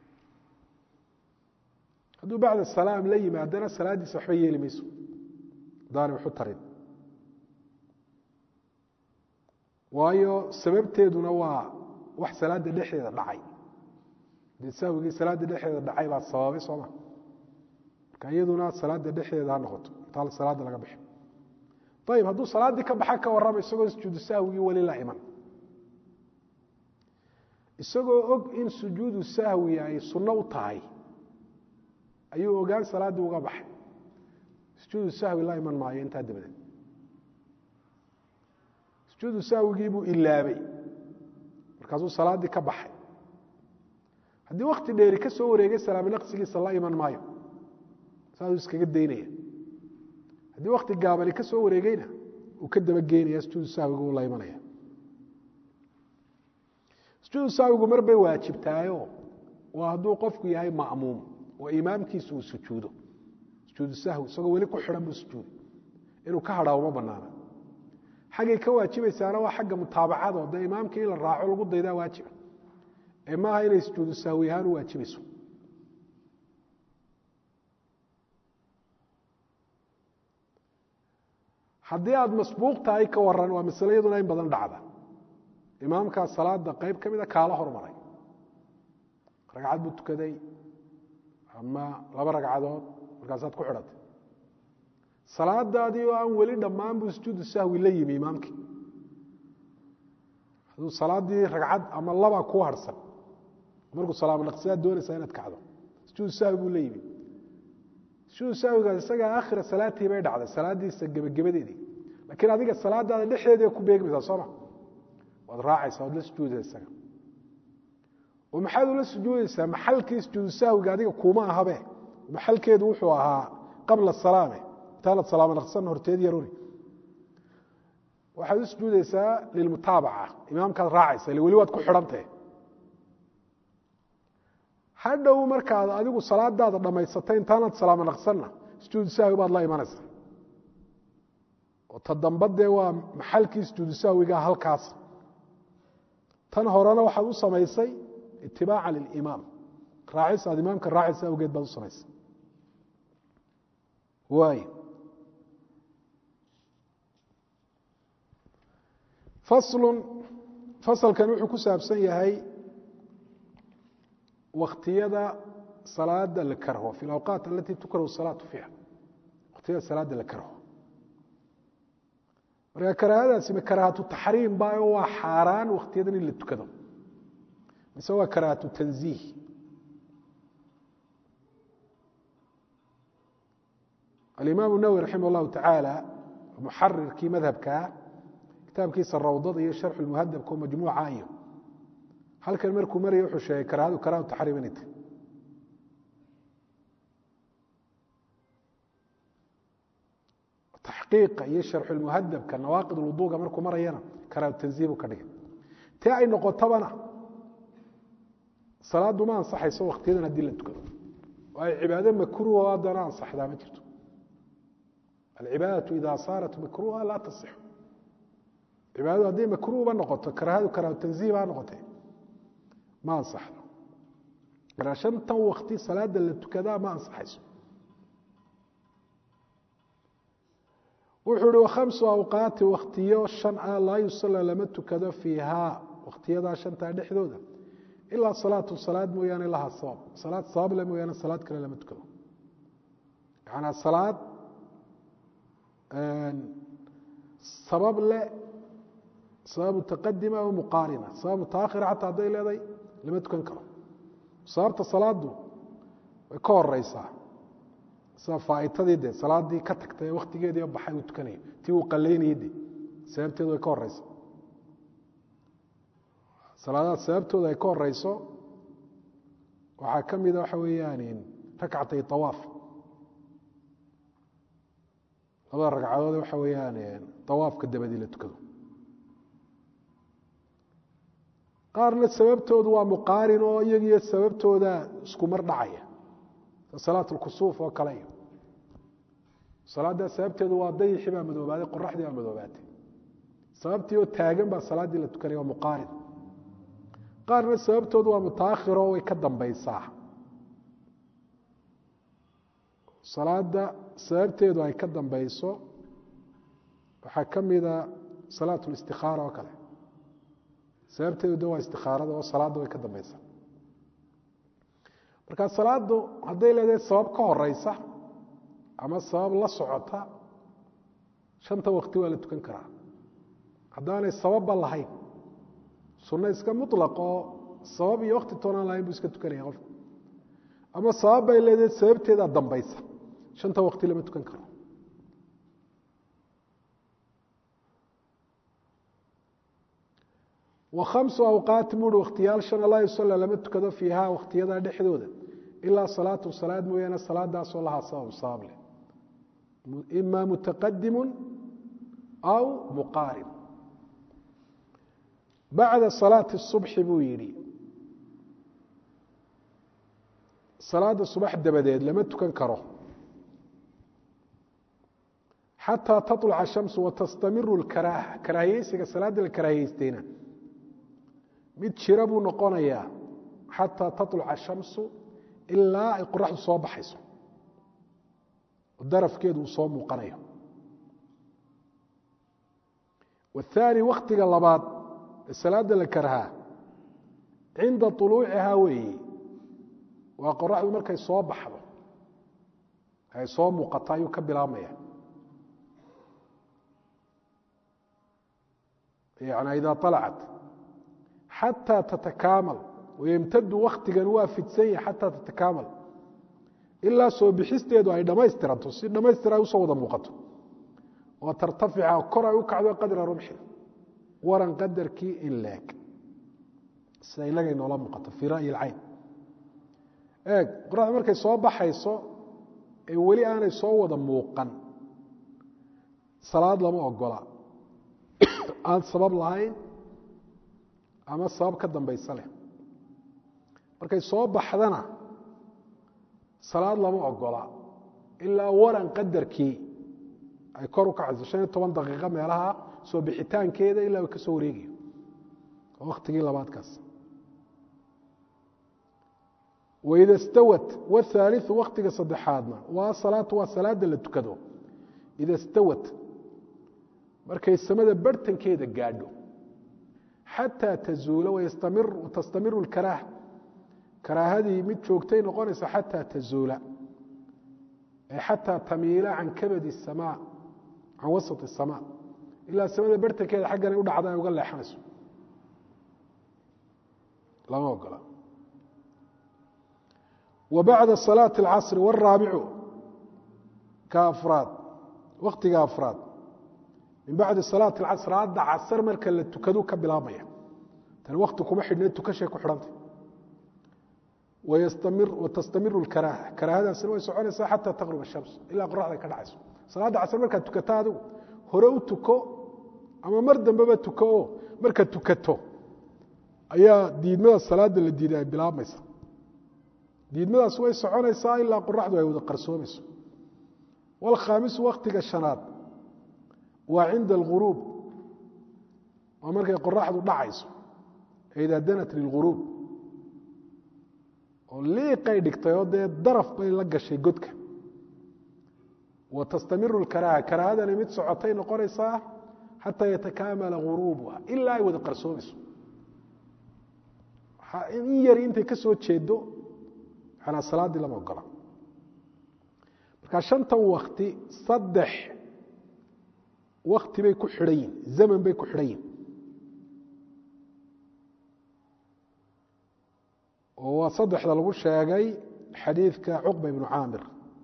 hadduu bacda salaam la yimaadana salaaddiisa waxba yeeli mayso hadaanay waxu tarin waayo sababteeduna waa wax salaada dhexdeeda dhacay dee sahwigii salaada dhexdeeda dhacay baa sababay sooma marka iyaduna salaada dhexdeeda ha noqoto intaa salaada laga bixi ayib hadduu salaaddii ka baxa ka warrama isagoo sujuudu sahwigii weli la iman isagoo og in sujuudu sahwi ay sunno u tahay ayuu ogaan salaaddii uga baxay sujuudu sahwi la iman maayo intaa dabadeed sujuudu sahwigii buu ilaabay markaasuu salaaddii ka baxay haddii wakti dheeri ka soo wareegay salaamo naqsigiisa la iman maayo saasuu iskaga daynaya haddii wakti gaabani ka soo wareegeyna uu ka dabageynaya sujuudu sahwigu uu la imanaya sujuudu sahwigu mar bay waajibtaayo waa hadduu qofku yahay ma'muum oo imaamkiisa uu sujuudo sujuudu sahwi isagoo weli ku xidhan buu sujuudo inuu ka hadhaa uma banaana xaggay ka waajibaysaana waa xagga mutaabacado dee imaamkii in la raaco lagu daydaa waajiba ee maaha inay sujuudu sahwi ahaan u waajibayso haddii aada masbuuq tahay ka waran waa masle iyaduna in badan dhacda imaamkaa salaada qeyb ka mida kaala hormaray ragcad buu tukaday ama laba ragcadood markaasaad ku xidhatay salaadaadii oo aan weli dhammaan buu sujuudu sahwi la yimi imaamkii hadduu salaadii ragcad ama laba kuu harhsan markuu salaamo naqsidaad doonaysaa inaad kacdo sujuudu sahwi buu la yimi sujuudu sahwigaas isagaa aakhira salaatii bay dhacday salaadiisa gebagabadeedii laakiin adiga salaadaada dhexdeedia ku beegmaysaa sooma waad raacaysaa waad la sujuudaysa isaga oo maxaad ula sujuudaysaa maxalkii sujuudu sahwiga adiga kuuma ahabe maxalkeedu wuxuu ahaa qabla salaame intaanad salaamo naqsan horteed yaruri waxaad u sujuudaysaa lilmutaabaca imaamkaad raacaysa ile weli waad ku xidhantahe hadhow markaad adigu salaadaada dhammaysatay intaanad salaamo naqsanna sujuudu sahwi baad la imanaysaa oo ta damba dee waa maxalkii sujuudu sahwiga halkaas tan horena waxaad u samaysay itibaaca lilimaam raacis aad imaamka raacaysa awgeed baad u samaysay waay faslun fasalkan wuxuu ku saabsan yahay waktiyada salaada la karho fi اlawqaat alati tukrahu salaatu fiiha waktiyada salaada la karho marka karaahadaasi ma karaahatu taxriim baayo waa xaaraan waktiyadan in la tukado mise waa karaahatu tanziih alimaam الnawwi raximah اllahu tacaala muxarirkii madhabkaa kitaabkiisa rawdada iyo sharxu lmuhadabka oo majmuuca iyo halkan markuu maraya wuxuu sheegay karaahadu karahatu taxriim inay tahy taxqiiqa iyo sharxulmuhadabka nawaaqid wuduuga markuu marayana karahatu tanziih buu ka dhigay tee ay noqotabana salaadu ma ansaxayso waktiyadan haddii la tukado waayo cibaado makruuha haddana ansaxdaa ma jirto alcibaadatu ida saarat makruuha laa tasixu cibaadadu hadday makruuhba noqoto karahadu karahatu tanziih baa noqotee ma ansaxdo markaa shantan wakti salaada la tukadaa ma ansaxayso wuxuu uhi wakhamsu awqaati waktiyo shan ah laa yusala lama tukado fiihaa wakhtiyadaa shantaa dhexdooda ilaa salaatu salaad mooyaane lahaa sabab salaad sabab le mooyaane salaad kale lama tukado yacanaa salaad sabab le sabab mutaqadima o muqaarina sabab mutaakhira xataa hadday leedahay lama tukan karo sababta salaadu way ka horeysaa sida faaitadii de salaadii ka tagtay waktigeedii baxay uu tukanayo tii uu qalaynayay de sababteedu way ka horeysa salaadaha sababtooda ay ka horeyso waxaa ka mida waxa weeyaan rakcatay awaaf labada ragcadood waxa weeyaan awaafka dabadii la tukado qaarna sababtoodu waa muqaarin oo iyagiyo sababtooda isku mar dhacaya salaat lkusuuf oo kale iyo salaaddaa sababteedu waa dayixii baa madoobaaday qoraxdii baa madoobaatay sababtii oo taagan baa salaaddii la tukanaya waa muqaarin qaarna sababtoodu waa mutaakhiro way ka dambaysaa salaada sababteedu ay ka dambayso waxaa ka mida salaat listikaara oo kale sababteedu de waa istikaarada oo salaadda way ka dambaysaa marka salaadu hadday leedahay sabab ka horeysa ama sabab la socota shanta wakti waa la tukan karaa haddaanay sababba lahayn sunno iska muطlaq oo sabab iyo wakti toonaan lahayn buu iska tukanaya qofku ama sabab bay leedahay sababteedaa dambaysa shanta wakti lama tukan karo wa khamsu awqaati buuhi wakhtiyaal shana laa yusalla lama tukado fiiha wakhtiyadaa dhexdooda ilaa salaatu salaad mooyaane salaadaasoo lahaa sabab sabab leh ima mutaqadimu aw muqaarib bacda salaati subxi buu yidhi salaada subax dabadeed lama tukan karo xataa taطluca shamsu watastamiru اkaraaha karaahiyeysiga salaadda la karaahiyeystayna mid jira buu noqonayaa xataa taطluca shamsu ilaa ay qoraxdu soo baxayso darafkeedu uu soo muuqanayo waاthaani waktiga labaad ee salaada la karhaa cinda طuluucihaa weeye waa qoraxdu markay soo baxdo ay soo muuqato ayuu ka bilaabmaya yani ida طalacat xataa tatakaamal wayemtadu waktigan waa fidsan yahay xataa tatakaamal ilaa soo bixisteedu ay dhammaystiranto si dhammaystir ay usoo wada muuqato oo tartafica kor ay u kacdo qadra rumxin waran qadarkii in leeg sida inagay noola muuqato fii ra'yi اlcayn eeg qoraxdu markay soo baxayso ee weli aanay soo wada muuqan salaad lama ogola aan sabab lahayn ama sabab ka dambaysa leh markay soo baxdana salaad lama ogola ilaa waran qadarkii ay kor u kacayso shan iyo toban daqiiqo meelaha soo bixitaankeeda ilaa uu ka soo wareegayo waa waktigii labaadkaas waida stawat wthaaliu waktiga saddexaadna waa salaatu waa salaada la tukado ida stawat markay samada barhtankeeda gaadho xataa tazuula watastamiru اkaraaha karaahadii mid joogtay noqonaysa xataa tazuula ay xataa tamiila can kabadi الsama can wasaط الsama ilaa samada barhtankeeda xaggan ay u dhacda ay uga leexanayso lama ogola wa bacda salaaةi اlcasri wاraabicu ka afraad waktiga afraad min bacdi salaati اlcasr salaada casr marka la tukadu ka bilaabmaya tani wakti kuma xidhne tukashay ku xidhantay watastamiru اkaraaha karaahadaasina way soconaysaa xata taqrub الshams ilaa qoraxda ka dhacayso salaadda casr markaad tukata adigu hore u tuko ama mar dambeba tuko oo markaad tukato ayaa diidmada salaada la diiday ay bilaabmaysa diidmadaas way soconaysaa ilaa qoraxdu ay wada qarsoomayso wاlkhaamisu waktiga shanaad waa cinda اlguruub waa markay qoraxdu dhacayso ida danat lilguruub oo liiqay dhigtay oo dee daraf bay la gashay godka wa tastamiru اkaraaha karaahadani mid socotay noqonaysaa xataa yatakaamala guruubuha ilaa ay wada qarsoomayso in yari intay ka soo jeedo manaa salaaddii lama ogola marka shantan wakti saddex wakti bay ku xidhan yihin zaman bay ku xidhan yihin oo waa saddexda lagu sheegay xadiidka cuqba ibnu caamir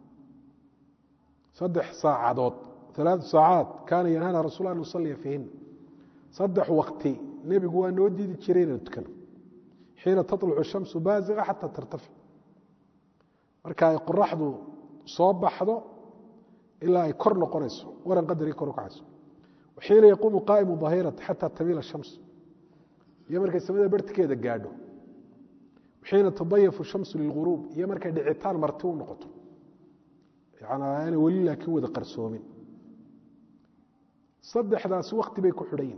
saddex saacadood alaatu saacaad kaana yanhana rasul an nusaliya fiihin saddex wakti nebigu waa noo diidi jiray inaynu tukano xiina taطlucu shamsu baaziqa xata tartafic marka ay qoraxdu soo baxdo ilaa ay kor noqonayso waran qadarii kor u kacayso xiina yaquumu qaa'imu dahirati xata tamiila shams iyo markay samada bartikeeda gaadho xiina tadayafu shamsu lilguruub iyo markay dhicitaan marti u noqoto yani aanay weli laakiin wada qarsoomin saddexdaasi wakti bay ku xidhan yihin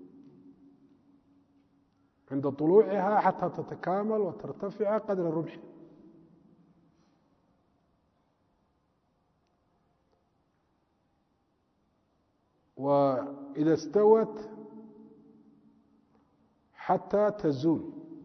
cinda طuluuciha xataa tatakaamal wa tartafica qadra rumxi وإda اstawت xatى تزuul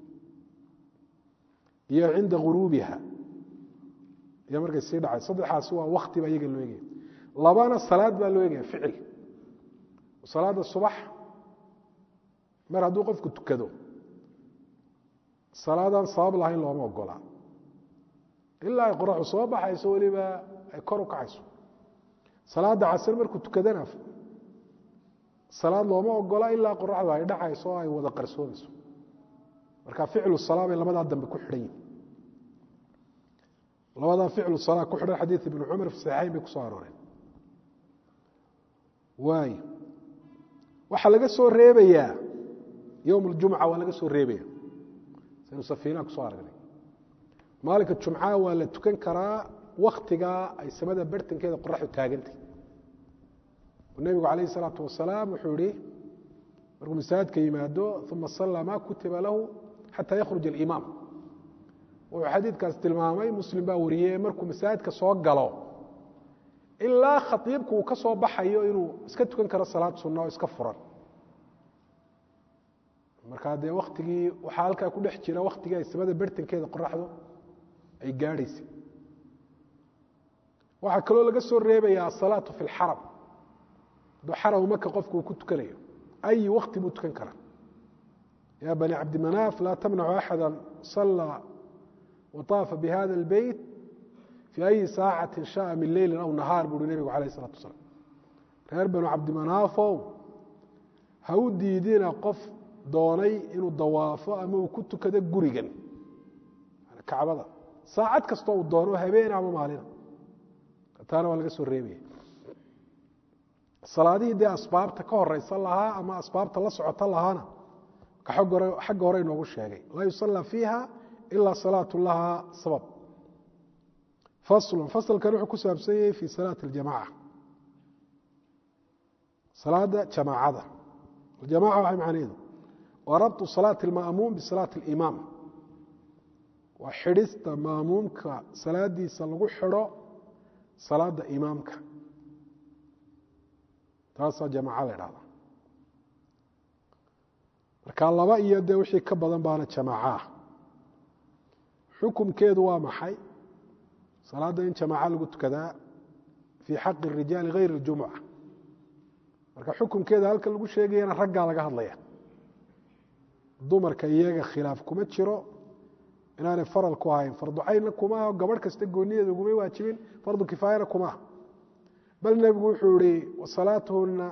iyo cinda guruubiha iyo markay sii dhacay saddexaasi waa wakti baa iyaga loo egaya labana salaad baa loo egaya ficil salaada subax mar hadduu qofku tukado salaadaan sabab lahayn looma ogola ilaa ay qoraxu soo baxayso weliba ay kor u kacayso salaada casr markuu tukadana salaad looma ogola ilaa qoraxdu ay dhacayso oo ay wada qarsoomayso marka ficlu salaa bay labadaa dambe ku xidhan yihin labadaa ficlu salaa ku xidhan xadiid ibnu cumar fi saxiixayn bay kusoo arooreen waayo waxaa laga soo reebayaa yowm اljumca waa laga soo reebaya saynu safiinaha kusoo aragnay maalinka jumcaha waa la tukan karaa waktigaa ay samada bartankeeda qoraxdu taagantay nebigu calayh الsalaatu wasalaam wuxuu ihi markuu masaajidka yimaado uma sallaa ma kutiba lahu xataa yakhruj alimaam wuxuu xadiidkaas tilmaamay muslim baa wariyey markuu masaajidka soo galo ilaa khaiibku uu ka soo baxayo inuu iska tukan karo salaad sunna oo iska furan markaa dee waktigii waxaa halkaa ku dhex jira waktigii ay samada bartankeeda qoraxdu ay gaadhaysay waxaa kaloo laga soo reebaya asalaatu fi lxaram hadduu xaram maka qofku uu ku tukanayo ayi wakti buu tukan karaa ya bani cabdimanaaf laa tamnacu axada sallaa waطaafa bihada اlbeyt fii ayi saacati shaءa min leyli aw nahaar buuhi nebigu alayh الsalatu wasalaam reer banu cabdimanaafow ha u diidina qof doonay inuu dawaafo ama uu ku tukado gurigan kacbada saacad kastoo uu doono habeen ama maalina taana waa laga soo reebaya salaadihii dee asbaabta ka horeysan lahaa ama asbaabta la socota lahaana xagga hore inoogu sheegay laa yusallaa fiiha ilaa salaatu lahaa sabab faslun faslkan wuxuu ku saabsan yahay fi salaati اljamaca salaada jamaacada aljamaca waxay macnaheedu waa rabtu salaati اlma'muum bisalaati اlimaam waa xidhista maamuumka salaadiisa lagu xidho salaada imaamka taasaa jamaca la dhahda marka laba iyo dee wixii ka badan baana jamaacaah xukumkeedu waa maxay salaadda in jamaaca lagu tukadaa fii xaqi الrijaali hayr اljumuca marka xukumkeeda halka lagu sheegayana raggaa laga hadlaya dumarka iyaga khilaaf kuma jiro inaanay faral ku ahayn fardu caynna kuma aho gabadh kasta goonideeda ugumay waajibin fardu kifaayana kuma ah bal nebigu wuxuu ihi wasalaatuhuna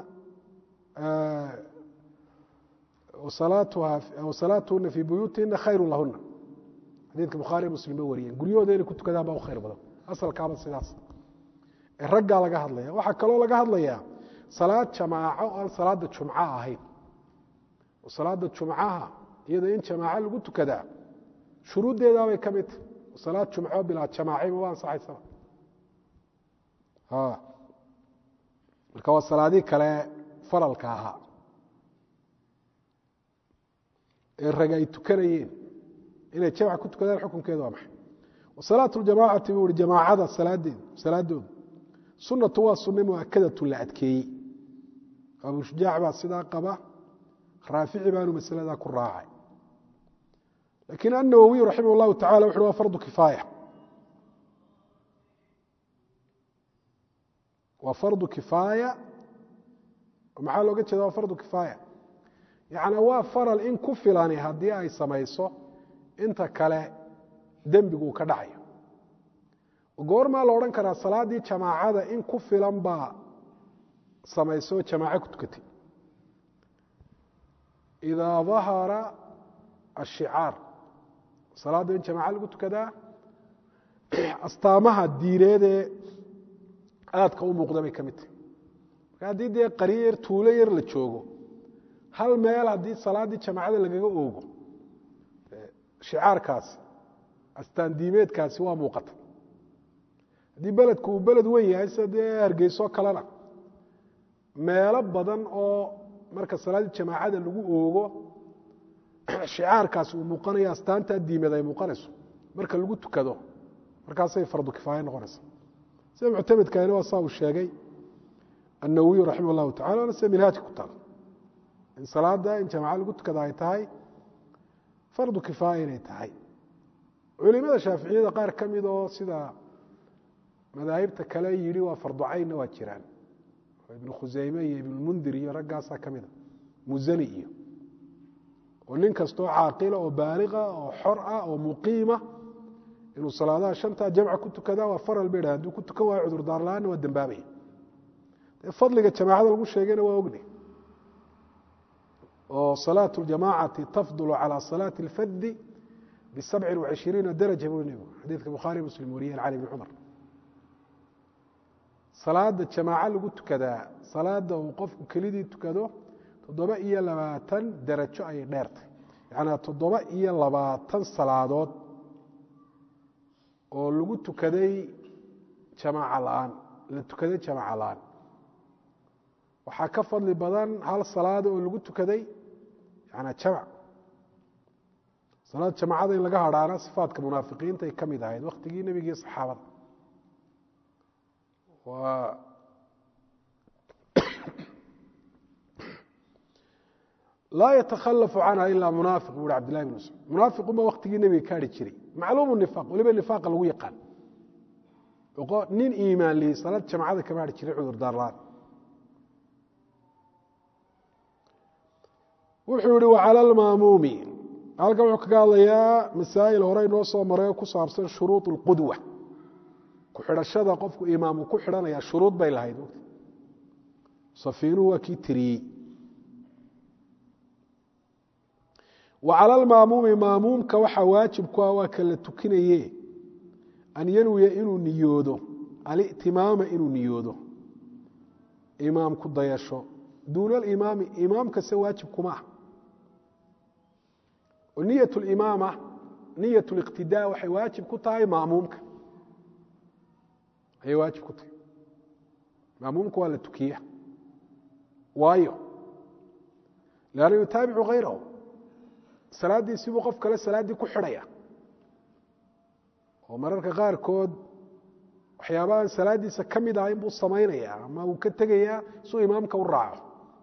wasalaatuhuna fii buyuutihina khayru lahuna xadiidka bukhaariy muslim ba wariyeen guryahooda inay ku tukadaan baa u khayr badan asalkaaba sidaas ee raggaa laga hadlaya waxaa kaloo laga hadlayaa salaad jamaaco aan salaada jumca ahayn oo salaada jumcaha iyada in jamaaco lagu tukadaa shuruuddeedaabay ka mid tahy salaad jumco bilaa jamaaciba waa ansaxaysaba marka waa salaadii kale faralka ahaa ee rag ay tukanayeen inay jamc ku tukadaan xukunkeeda waa maxay wasalaatu ljamaacati buu ihi jamaacada salaadeed salaadooda sunatu waa sunna muakadatu la adkeeyey abu shujaac baa sidaa qaba raafici baanu masaladaa ku raacay lakiin النawwiي raximah الlahu taعala wuxu wa fardu kifaaya waa fardu kifaaya maxaa looga jeeda waa fardu kifaaya yaعni waa faral in ku filani haddii ay samayso inta kale dembiguu ka dhacayo goormaa la odhan karaa salaaddii jamaacada in ku filan baa samayso jamaaco ku tukatay إidaa ظahara الشhicaar salaadda in jamaaco lagu tukadaa astaamaha diineedee aadka u muuqda bay ka mid tahay marka haddii dee qaryo yar tuulo yar la joogo hal meel haddii salaaddii jamaacada lagaga oogo shicaarkaasi astaan diimeedkaasi waa muuqata haddii beledku uu beled wen yahay sida dee hargeyso kalena meelo badan oo marka salaaddii jamaacada lagu oogo shicaarkaasi uu muuqanayo astaantaa diimeed ay muuqanayso marka lagu tukado markaasay fardu kifaaya noqonaysa sida muctamedkaani waa saa uu sheegay النawiي raximah الlahu tacala waana sida minhaajka ku taal in salaada in jamaca lagu tukada ay tahay fardu kifaaya inay tahay culimada shaaficiyada qaar ka mid oo sida madaahibta kale yidhi waa fardu caynna waa jiraan ibnu khuseyme iyo ibnmundir iyo raggaasaa ka mida musani iyo oo nin kastoo caaqila oo baaliqa oo xor ah oo muqiima inuu salaadaha shantaa jamca ku tukadaa waa faral bay dhaha haduu ku tukan waayo cudurdaar la-aanna waa dembaabaya dee fadliga jamaacada lagu sheegayna waa ognay oo salaaة اljamacati tafdul calى salaaةi اlfadi bisabci وacishiriina daraja buu nebigu xadiidka bukhaari muslim wariyeen cali bn cumar salaada jamaaco lagu tukadaa salaada uu qofku kelidii tukado toddoba iyo labaatan darajo ayay dheertay yacnaa toddoba iyo labaatan salaadood oo lagu tukaday jamaaca la-aan la tukaday jamaaca la-aan waxaa ka fadli badan hal salaada oo lagu tukaday yanaa jamac salaad jamacada in laga hadhaana sifaadka munaafiqiinta ay ka mid ahayd waktigii nebigii saxaabada waa laa yatakhalafu canha ilaa munaafiq bu uhi cabdillahi bn mascuud munaafiqunba waktigii nebiga ka hadhi jiray macluumu nifaq waliba nifaaqa lagu yaqaan nin iimaan lihi salaad jamacada kama hadhi jiray cudur daarlaan wuxuu yihi wacala almaamuumi halkan wuxuu kaga hadlayaa masaa'il hore inoo soo maray oo ku saabsan shuruud اlqudwa ku xidhashada qofku imaamu ku xidhanaya shuruud bay lahayd safiinuhu waa kii tiriyey wa cala almaamuumi maamuumka waxaa waajib ku ah waa kala tukinaye an yanwiya inuu niyoodo alitimaama inuu niyoodo imaam ku dayasho duuna alimaami imaamkase waajib kuma ah niyat limaama niyat liqtidaa waxay waajib ku tahay maamuumka ayay waajib ku tahay maamuumka waa la tukiya waayo lanna yutaabicu hayrahu salaaddiisibuu qof kale salaaddii ku xidhaya oo mararka qaarkood waxyaabahan salaaddiisa ka mid ah inbuu samaynaya ama uu ka tegayaa suu imaamka u raaco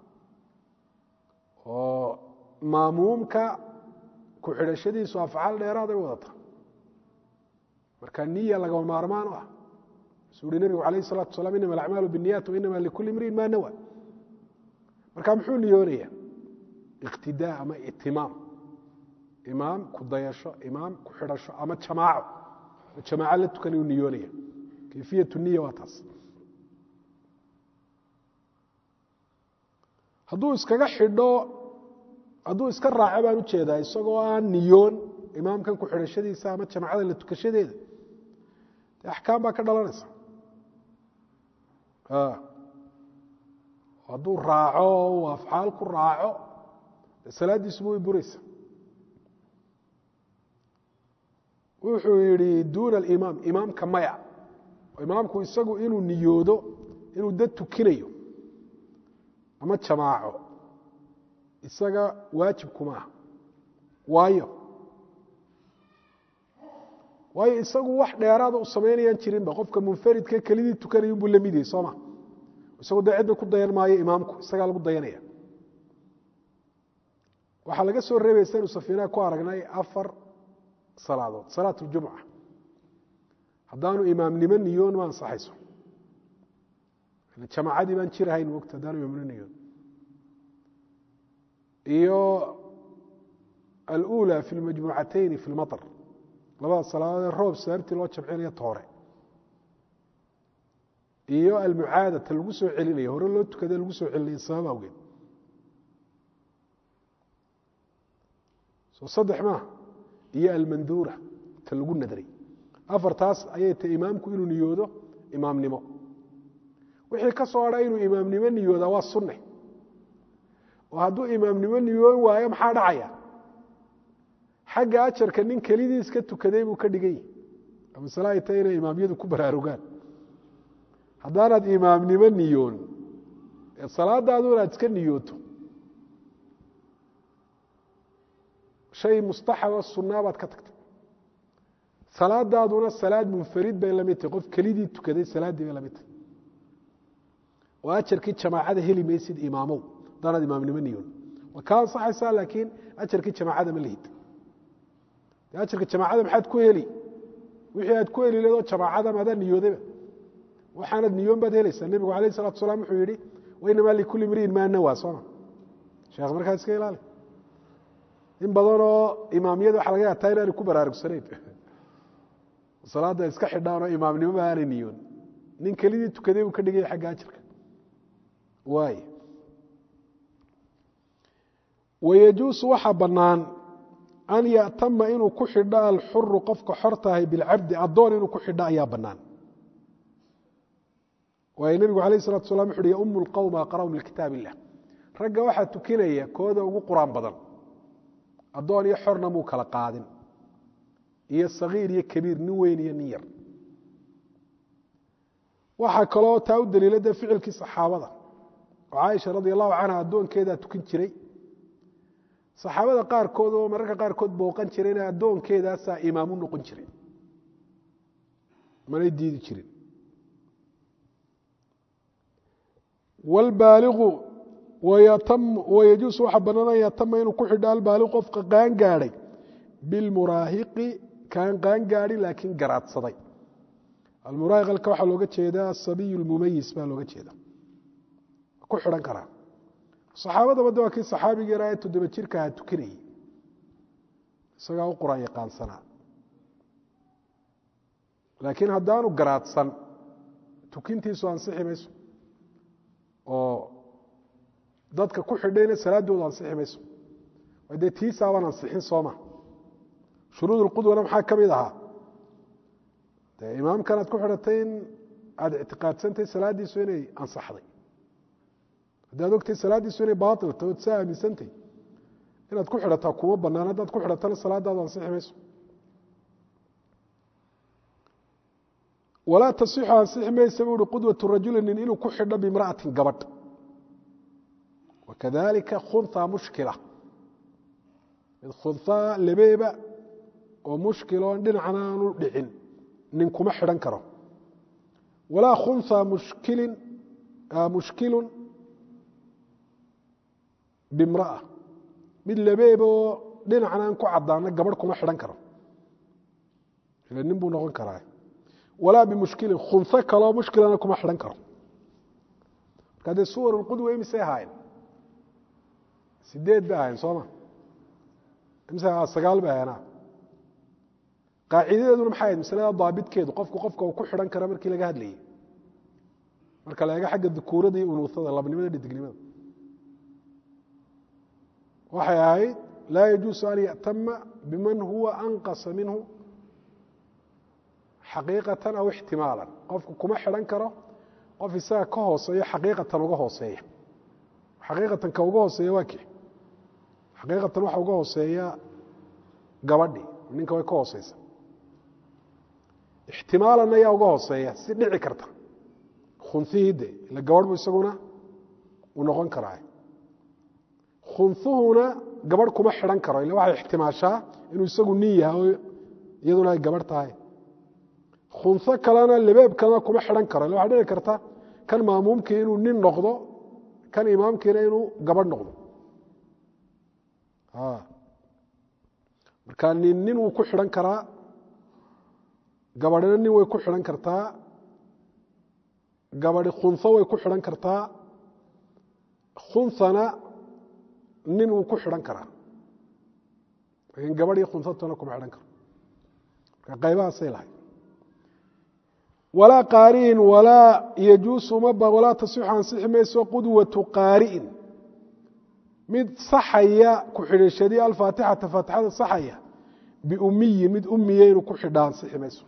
oo maamuumka ku xidhashadiisu afcaal dheeraaday wadata marka niya lagama maarmaan u ah suu uhi nebigu alayh الsalatu wasalaam inama alacmaalu biالniyat wainama likuli imriin ma nawa marka muxuu niyoonaya iqtidaa ama itimaam imaam ku dayasho imaam ku xidhasho ama jamaaco jamaaco la tukan uu niyoonaya kayfiyat niya waa taas hadduu iskaga xidho hadduu iska raaco baan ujeedaa isagoo aan niyoon imaamkan ku xidhashadiisa ama jamacada la tukashadeeda de axkaam baa ka dhalanaysa hadduu raaco uu afcaal ku raaco salaaddiisuba way buraysa wuxuu yihi duuna alimaam imaamka maya imaamku isagu inuu niyoodo inuu dad tukinayo ama jamaaco isaga waajib kuma ah waayo waayo isagu wax dheeraada u samaynayaan jirinba qofka munfaridka kelidii tukanaya unbuu la mid yahay sooma isagu dee cidda ku dayan maayo imaamku isagaa lagu dayanaya waxaa laga soo reebaya saynu safiinaha ku aragnay afar salaadood salaat اljumca haddaanu imaamnimo niyoon ma ansaxayso jamaacadii baan jirahayn mogta haddaanu imaamnimo niyoon iyo alأulى fi اlmajmuucatayni fi اlmaطr labada salaadoodee roob sababtii loo jamcinayo toore iyo almucaada ta lagu soo celinayo hore loo tukade lagu soo celinayo sabab awgeed soo saddex maaha iyo almanduura ta lagu nadray afartaas ayay ta imaamku inuu niyoodo imaamnimo wixii ka soo hadha inuu imaamnimo niyoodaa waa sunne oo hadduu imaamnimo niyoon waayo maxaa dhacaya xagga ajarka nin kelidii iska tukaday buu ka dhigan yahi masale ay tahay inay imaamyadu ku baraarugaan haddaanaad imaamnimo niyoon ee salaadaadu inaad iska niyooto shay mustaxaba sunaa baad ka tagtay salaadaaduna salaad munfarid bay la mid tahay qof kelidii tukaday salaaddii bay la mid tahay oo ajarkii jamaacada heli maysid imaamow haddaanaad imaamnimo niyoon waa kaa ansaxaysaa laakiin ajarkii jamaacada ma lihid de ajarka jamaacada maxaad ku heli wixii aad ku heli leedoo jamaacada maadaa niyoodayba waxaanad niyoon baad helaysaa nebigu alayh salatu salaam wuxuu yihi wainamaa likulli mriin maa nawaa sooma sheekh markaa iska ilaali in badanoo imaamiyada waxa laga yataa inaanay ku baraarugsanayn salaadda iska xidhaan oo imaamnimoba aanay niyoon nin kelidii tukaday uu ka dhigaya xagga ajarka waay wayajuusu waxaa bannaan an ya'tama inuu ku xidho alxuru qofka xor tahay bilcabdi addoon inuu ku xidho ayaa bannaan waayo nebigu alayh salatu salam wuxu uhi yaumu lqowma aqra'um likitaab illah ragga waxaa tukinaya kooda ugu qur-aan badan addoon iyo xorna muu kala qaadin iyo sagiir iyo kabiir nin weyn iyo nin yar waxaa kaloo taa u daliila dee ficilkii saxaabada oo caaisha radi allahu canha addoonkeedaa tukin jiray saxaabada qaarkood oo mararka qaarkood booqan jirayna addoonkeedaasaa imaamu noqon jiray manay diidi jirin wlbaaligu wayajuusu waxaa bannaan an yatama inuu ku xidho albaaligu qofka qaan gaadhay bilmuraahiqi kaan qaan gaadhin laakiin garaadsaday almuraahiq halka waxaa looga jeedaa asabiy lmumayis baa looga jeeda ku xidhan karaa saxaabadaba de waa kii saxaabigii yaraa ee toddoba jirka aha tukinayay isagaa u qur-aan yaqaansanaa laakiin haddaanu garaadsan tukintiisu ansixi mayso oo dadka ku xidhayna salaadoodu ansixi mayso dee tiisaabaan ansixin sooma shuruud اlqudwana maxaa ka mid ahaa dee imaamkan aad ku xidhatay in aada ictiqaadsantay salaaddiisu inay ansaxday haddaad ogtay salaaddiisu inay baailta ood saa aaminsantay inaad ku xidhataa kuma banaan haddaad ku xidhatana salaadaadu ansixi mayso walaa tasixu ansixi maysa buu uhi qudwatu rajuli nin inuu ku xidho bimra'atin gabadh wakadalika khunha mushkila mid khunhaa labeeba oo mushkiloon dhinacna aanu dhicin nin kuma xidhan karo walaa khunha mushkilin mushkilun bimra'a mid labeeba oo dhinacna aan ku caddaana gabadh kuma xidhan karo ila nin buu noqon karaa walaa bimushkilin khunho kaloo mushkilana kuma xidhan karo marka dee suwar lqudwa imisay ahaayeen sideed bay ahayn sooma imise sagaal bay ahayn qaacidadeeduna maxay ahayd masalada daabitkeedu qofku qofka uu ku xidhan kara markii laga hadlayay marka la eego xagga dukuurada iyo unuuhada labnimada dhidignimada waxay ahayd laa yajuusu an ya'tama biman huwa anqasa minhu xaqiiqatan aw ixtimaalan qofku kuma xidhan karo qof isaga ka hooseeyo xaqiiqatan uga hooseeya xaqiiqatan ka uga hooseeya waa kii xaqiiqatan waxa uga hooseeya gabadhi ninka way ka hooseysa ixtimaalanna yaa uga hooseeya si dhici karta khunihii de ila gabadh bu isaguna uu noqon karaa khunhuhuna gabadh kuma xidhan karo ila waxay ixtimaashaa inuu isagu nin yahay oo iyaduna ay gabadh tahay khunho kalena labeeb kalena kuma xidhan karo ila waxaa dhici karta kan maamuumkii inuu nin noqdo kan imaamkiina inuu gabadh noqdo marka nin nin wuu ku xidhan karaa gabadhina nin way ku xidhan kartaa gabadhi khunho way ku xidhan kartaa khunhana nin wuu ku xidhan karaa laakiin gabadh iyo khunhatuna kuma xidhan karo marka qaybahaasay lahay walaa qaari'in walaa yajuusu maba walaa tasixu ansixi mayso qudwatu qaari'in mid saxaya ku xidhashadii alfaatixata faatixada saxaya biumiyin mid umiya inuu ku xidha ansixi mayso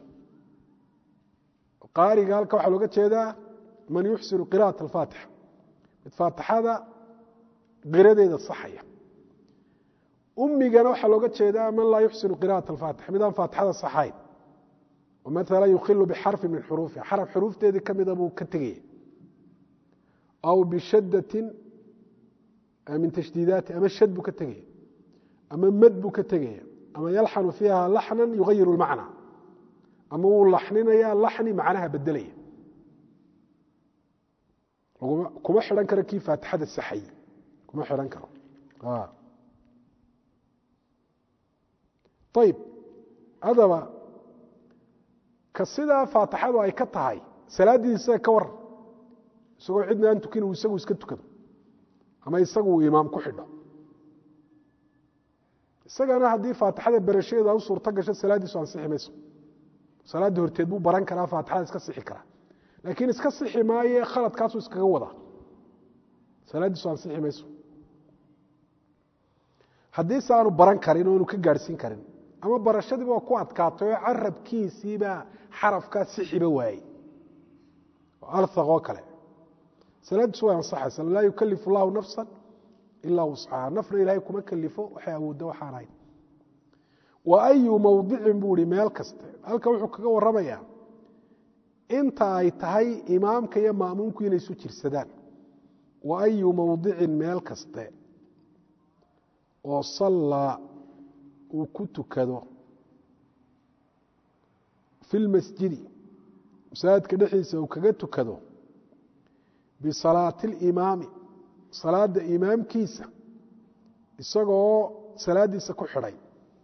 qaariga halka waxaa looga jeedaa man yuxsinu qira'at alfaatixa mid faatixada qiradeeda saxaya umigana waxaa looga jeedaa man laa yuxsinu qira'at alfaatixa mid aan faatixada saxayn oo maala yukhilu bixarfi min xuruufiha xaraf xuruufteedii ka mida buu ka tegaya aw bishadatin min tashdiidaati ama shad buu ka tegaya ama mad buu ka tegaya ama yalxanu fiiha laxna yugayiru lmacna ama wuu laxninaya laxni macnaha bedelaya kuma xidhan karo kii faatixada saxay kuma xidhan karo ayib hadaba ka sidaa faatixadu ay ka tahay salaaddiisa ka war isagoo cidna aan tukin uu isagu iska tukado ama isagu uu imaam ku xidho isagana haddii faatixada berashadeeda u suurto gasho salaaddiisu ansixi mayso salaadda horteed buu baran karaa faatixada iska sixi karaa laakiin iska sixi maaye khaladkaasuu iskaga wadaa salaaddiisu ansixi mayso haddii se aanu baran karin o aanu ka gaadhsiin karin ama barashadiiba waa ku adkaatay oo carabkiisiibaa xarafkaa sixiba waayey alhaq oo kale salaadiisu way ansaxaysa laa yukalifu llahu nafsa ilaa wuscaha nafna ilaahay kuma kalifo waxay awoodda waxaan ahayn wa ayu mowdicin buu ihi meel kaste halka wuxuu kaga warramayaa inta ay tahay imaamka iyo ma'muumku inay isu jirsadaan wa ayu mowdicin meel kaste oo sallaa uu ku tukado fi lmasjidi masaajidka dhexdiisa uu kaga tukado bisalaati alimaami salaada imaamkiisa isagoo salaadiisa ku xidhay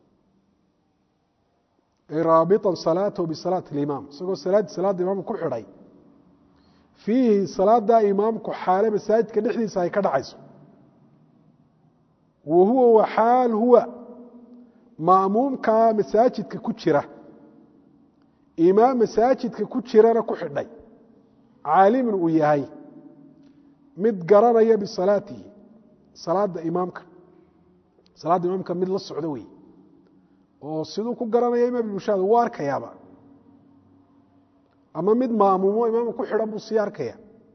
ay raabiطa salaatahu bisalaati اlimaam isagoo salaadii salaada imaamka ku xidhay fiihi salaadaa imaamku xaale masaajidka dhexdiisa ay ka dhacayso wa huwa waxaal huwa ma'muumkaa masaajidka ku jira imaam masaajidka ku jirana ku xidhay caalimin uu yahay mid garanaya bisalaatihi salaada imaamka salaadda imaamka mid la socdo wey oo siduu ku garanaya imaam bushaada wuu arkayaaba ama mid maamuumo imaamka ku xidhan buu sii arkaya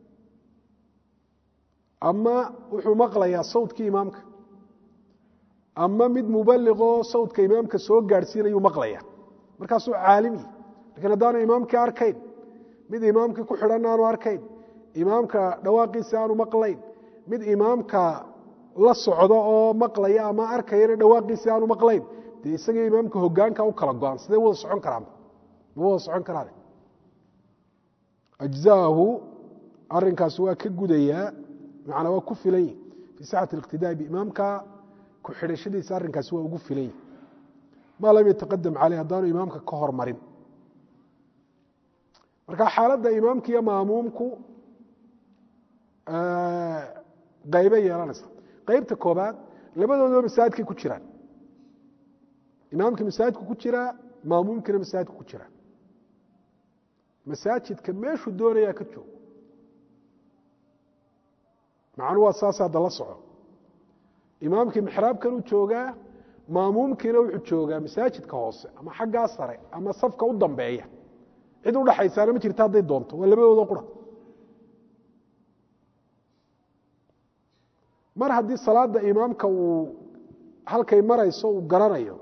ama wuxuu maqlayaa sawdkii imaamka ama mid mubaliqoo sawdka imaamka soo gaadhsiinayuu maqlaya markaasuu caalimi lakiin haddaanu imaamkii arkayn mid imaamkii ku xidhan aanu arkayn imaamka dhawaaqiisi aanu maqlayn mid imaamka la socdo oo maqlaya ama arkayana dhawaaqiisi aanu maqlayn dee isagii imaamka hogaanka u kala go-an sidee wada socon karaan ma wada socon karaan ajzaahu arinkaasi waa ka gudayaa macnaa waa ku filan yihi fii sixati اliqtidaai biimaamka ku xidhashadiisa arrinkaasi waa ugu filan yihi maa lam yataqadam caleyh haddaanu imaamka ka hormarin marka xaaladda imaamka iyo maamuumku qaybay yeelanaysa qaybta koobaad labadooduba masaajidkay ku jiraan imaamkii masaajidku ku jiraa maamuumkiina masaajidku ku jiraa masaajidka meeshuu doonayaa ka joogo macnuu waa saas hadda la soco imaamkii mixraabkan uu joogaa maamuumkiina wuxuu joogaa masaajidka hoose ama xaggaa sare ama safka u dambeeya cid u dhaxaysaana ma jirta hadday doonto waa labadooda qura mar haddii salaada imaamka uu halkay marayso uu garanayo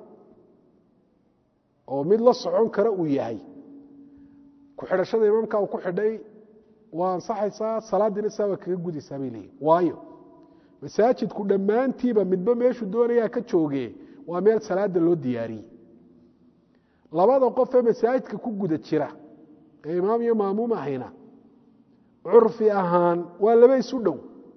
oo mid la socon kara uu yahay ku xidhashada imaamka uu ku xidhay waa ansaxaysaa salaaddiina saa waa kaga gudaysaa bay leeyihin waayo masaajidku dhammaantiiba midba meeshuu doonayaa ka jooge waa meel salaada loo diyaariyey labada qof ee masaajidka ku guda jira ee imaam iyo maamuum ahayna curfi ahaan waa laba isu dhow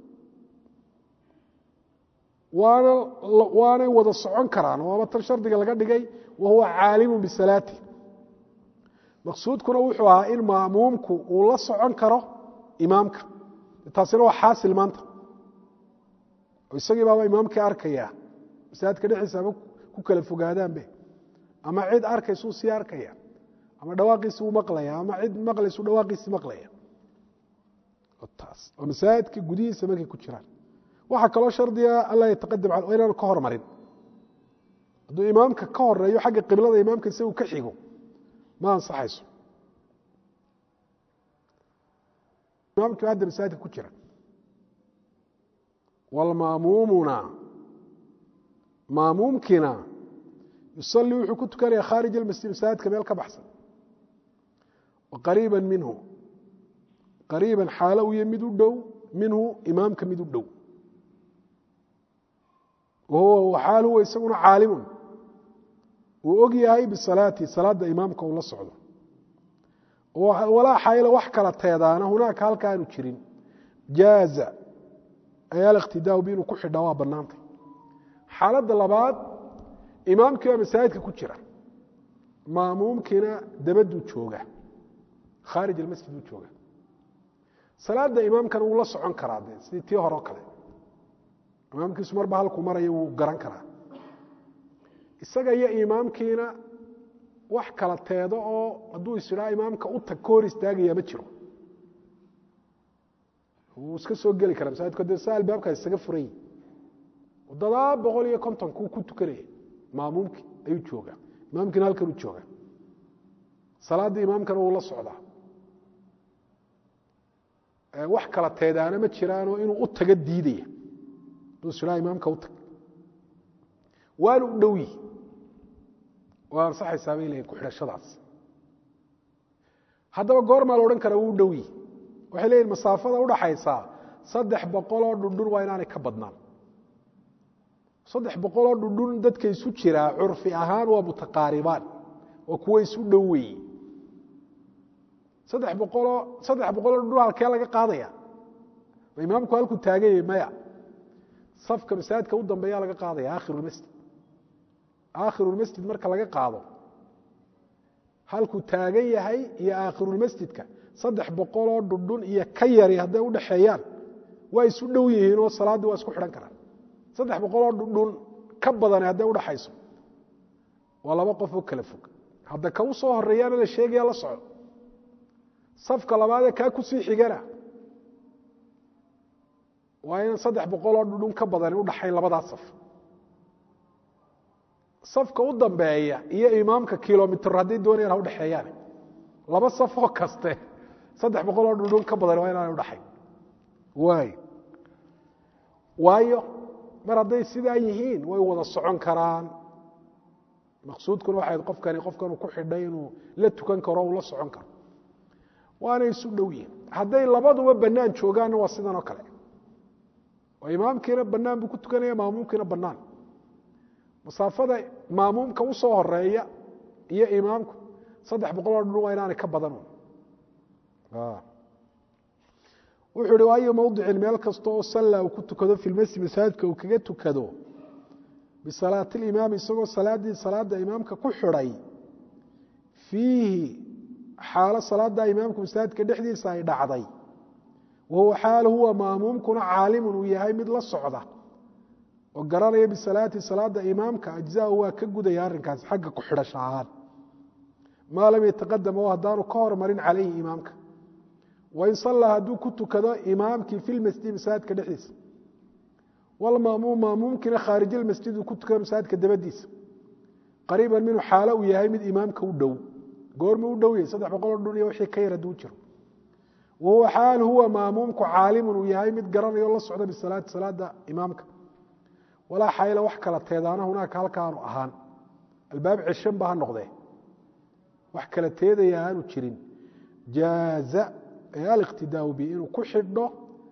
waana waanay wada socon karaan waaba tan shardiga laga dhigay wa huwa caalimu bisalaati maqsuudkuna wuxuu ahaa in maamuumku uu la socon karo imaamka taasina waa xaasil maanta oo isagii baaba imaamkii arkaya masaajidka dhexdiisa ama ku kala fogaadaanbe ama cid arkaysuu sii arkaya ama dhawaaqiisi uu maqlaya ama cid maqlaysu dhawaaqiisi maqlaya taas oo masaajidka gudihiisa markay ku jiraan waxaa kaloo shardiga alla yataqadam cal inaanu ka hormarin hadduu imaamka ka horeeyo xagga qiblada imaamka isagu ka xigo ma ansaxayso imaamkii hadda masaajidka ku jira wlmaamuumuna maamuumkiina yusalii wuxuu ku tukanaya khaarij almasjid masaajidka meel ka baxsan qariiba minhu qariiban xaalo u ya mid u dhow minhu imaamka mid u dhow wahuwa xaal huwa isaguna caalimun uu og yahay bisalaati salaada imaamka uu la socdo walaa xayla wax kala teedaana hunaaka halka aanu jirin jaaza ayaa aliqtidaau bi inuu ku xidhaa waa bannaantay xaaladda labaad imaamkii baa masaajidka ku jira maamuumkiina dabaduu jooga khaarij almasjid uu jooga salaada imaamkana wuu la socon karaa de sidii tii hore o kale imaamkiisu marba halkuu maraya wuu garan karaa isaga iyo imaamkiina wax kala teedo oo hadduu isidhaa imaamka u tag ka hor istaagaya ma jiro wuu iska soo geli karaa masaajidku de sa albaabkaas isaga furan yihi toddoba boqol iyo kontonkuu ku tukanaya maamuumkii ayuu joogaa imaamkiina halkan u joogaa salaaddii imaamkana wuu la socdaa wax kala teedaana ma jiraanoo inuu u taga diidaya duusilaa imaamka u tag waana u dhow yihi waa ansaxaysaa bay leeyihin ku-xidhashadaas haddaba goormaa la odhan karaa wuu u dhow yihi waxay leeyihin masaafada udhaxaysaa saddex boqoloo dhundhun waa inaanay ka badnaan saddex boqoloo dhundhun dadka isu jiraa curfi ahaan waa mutaqaaribaan waa kuwo isu dhow weeye saddex boqoloo saddex boqoloo dhundhun halkee laga qaadaya ma imaamku halkuu taaganyay maya safka masaajidka u dambeeya laga qaadaya akhirulmasjid aakhirulmasjid marka laga qaado halkuu taagan yahay iyo aakhirulmasjidka saddex boqoloo dhundhun iyo ka yari hadday udhaxeeyaan waa isu dhow yihiin oo salaaddii waa isku xidhan karaan saddex boqoloo dhundhun ka badani hadday udhaxayso waa laba qof oo kala fog hadda ka u soo horeeyaana la sheegaya la soco safka labaadee kaa kusii xigana waa in saddex boqoloo dhundhun ka badani udhaxayn labadaa saf safka u dambeeya iyo imaamka kilomitr hadday doonayaan ha udhexeeyaan laba safoo kaste saddex boqoloo dhundhun ka badani waa inaanay udhaxayn waay waayo mar hadday sidaa yihiin way wada socon karaan maqsuudkuna waxay qofkani qofkanu ku xidhay inuu la tukan karo uu la socon karo waanay isu dhow yihiin hadday labaduba bannaan joogaanna waa sidan oo kale oo imaamkiina bannaan buu ku tukanaya maamuumkiina bannaan masaafada maamuumka u soo horeeya iyo imaamku saddex boqoloo dhun waa inaanay ka badan wuxuu hi waayo mowdicin meel kasta oo salla uu ku tukado fi lmasjid masaajidka uu kaga tukado bisalaati limaami isagoo salaaddii salaada imaamka ku xidhay fiihi xaalo salaada imaamku masaajidka dhexdiisa ay dhacday wahuwa xaal huwa maamuumkuna caalimun uu yahay mid la socda oo garanaya bisalaati salaada imaamka ajzaahu waa ka gudaya arrinkaasi xagga ku xidhasho ahaan maa lam yataqadam oo haddaanu ka hormarin calayhi imaamka wain sallaa hadduu ku tukado imaamkii fi lmasjidi masaajidka dhexdiisa walmaamuum maamuumkiina khaarij ilmasjid uu ku tukado masaajidka dabadiisa qariiban minhu xaalo uu yahay mid imaamka u dhow goormuu u dhow yahay saddex boqoloo dhun iyo wixii ka yar hadduu jiro wahuwa xaal huwa maamuumku caalimun uu yahay mid garanayo la socda bisalaati salaada imaamka walaa xayla wax kala teedaana hunaaka halka aanu ahaan albaab ceshan ba ha noqdee wax kala teedaya aanu jirin jaaza aliqtidaau bi inuu ku xidho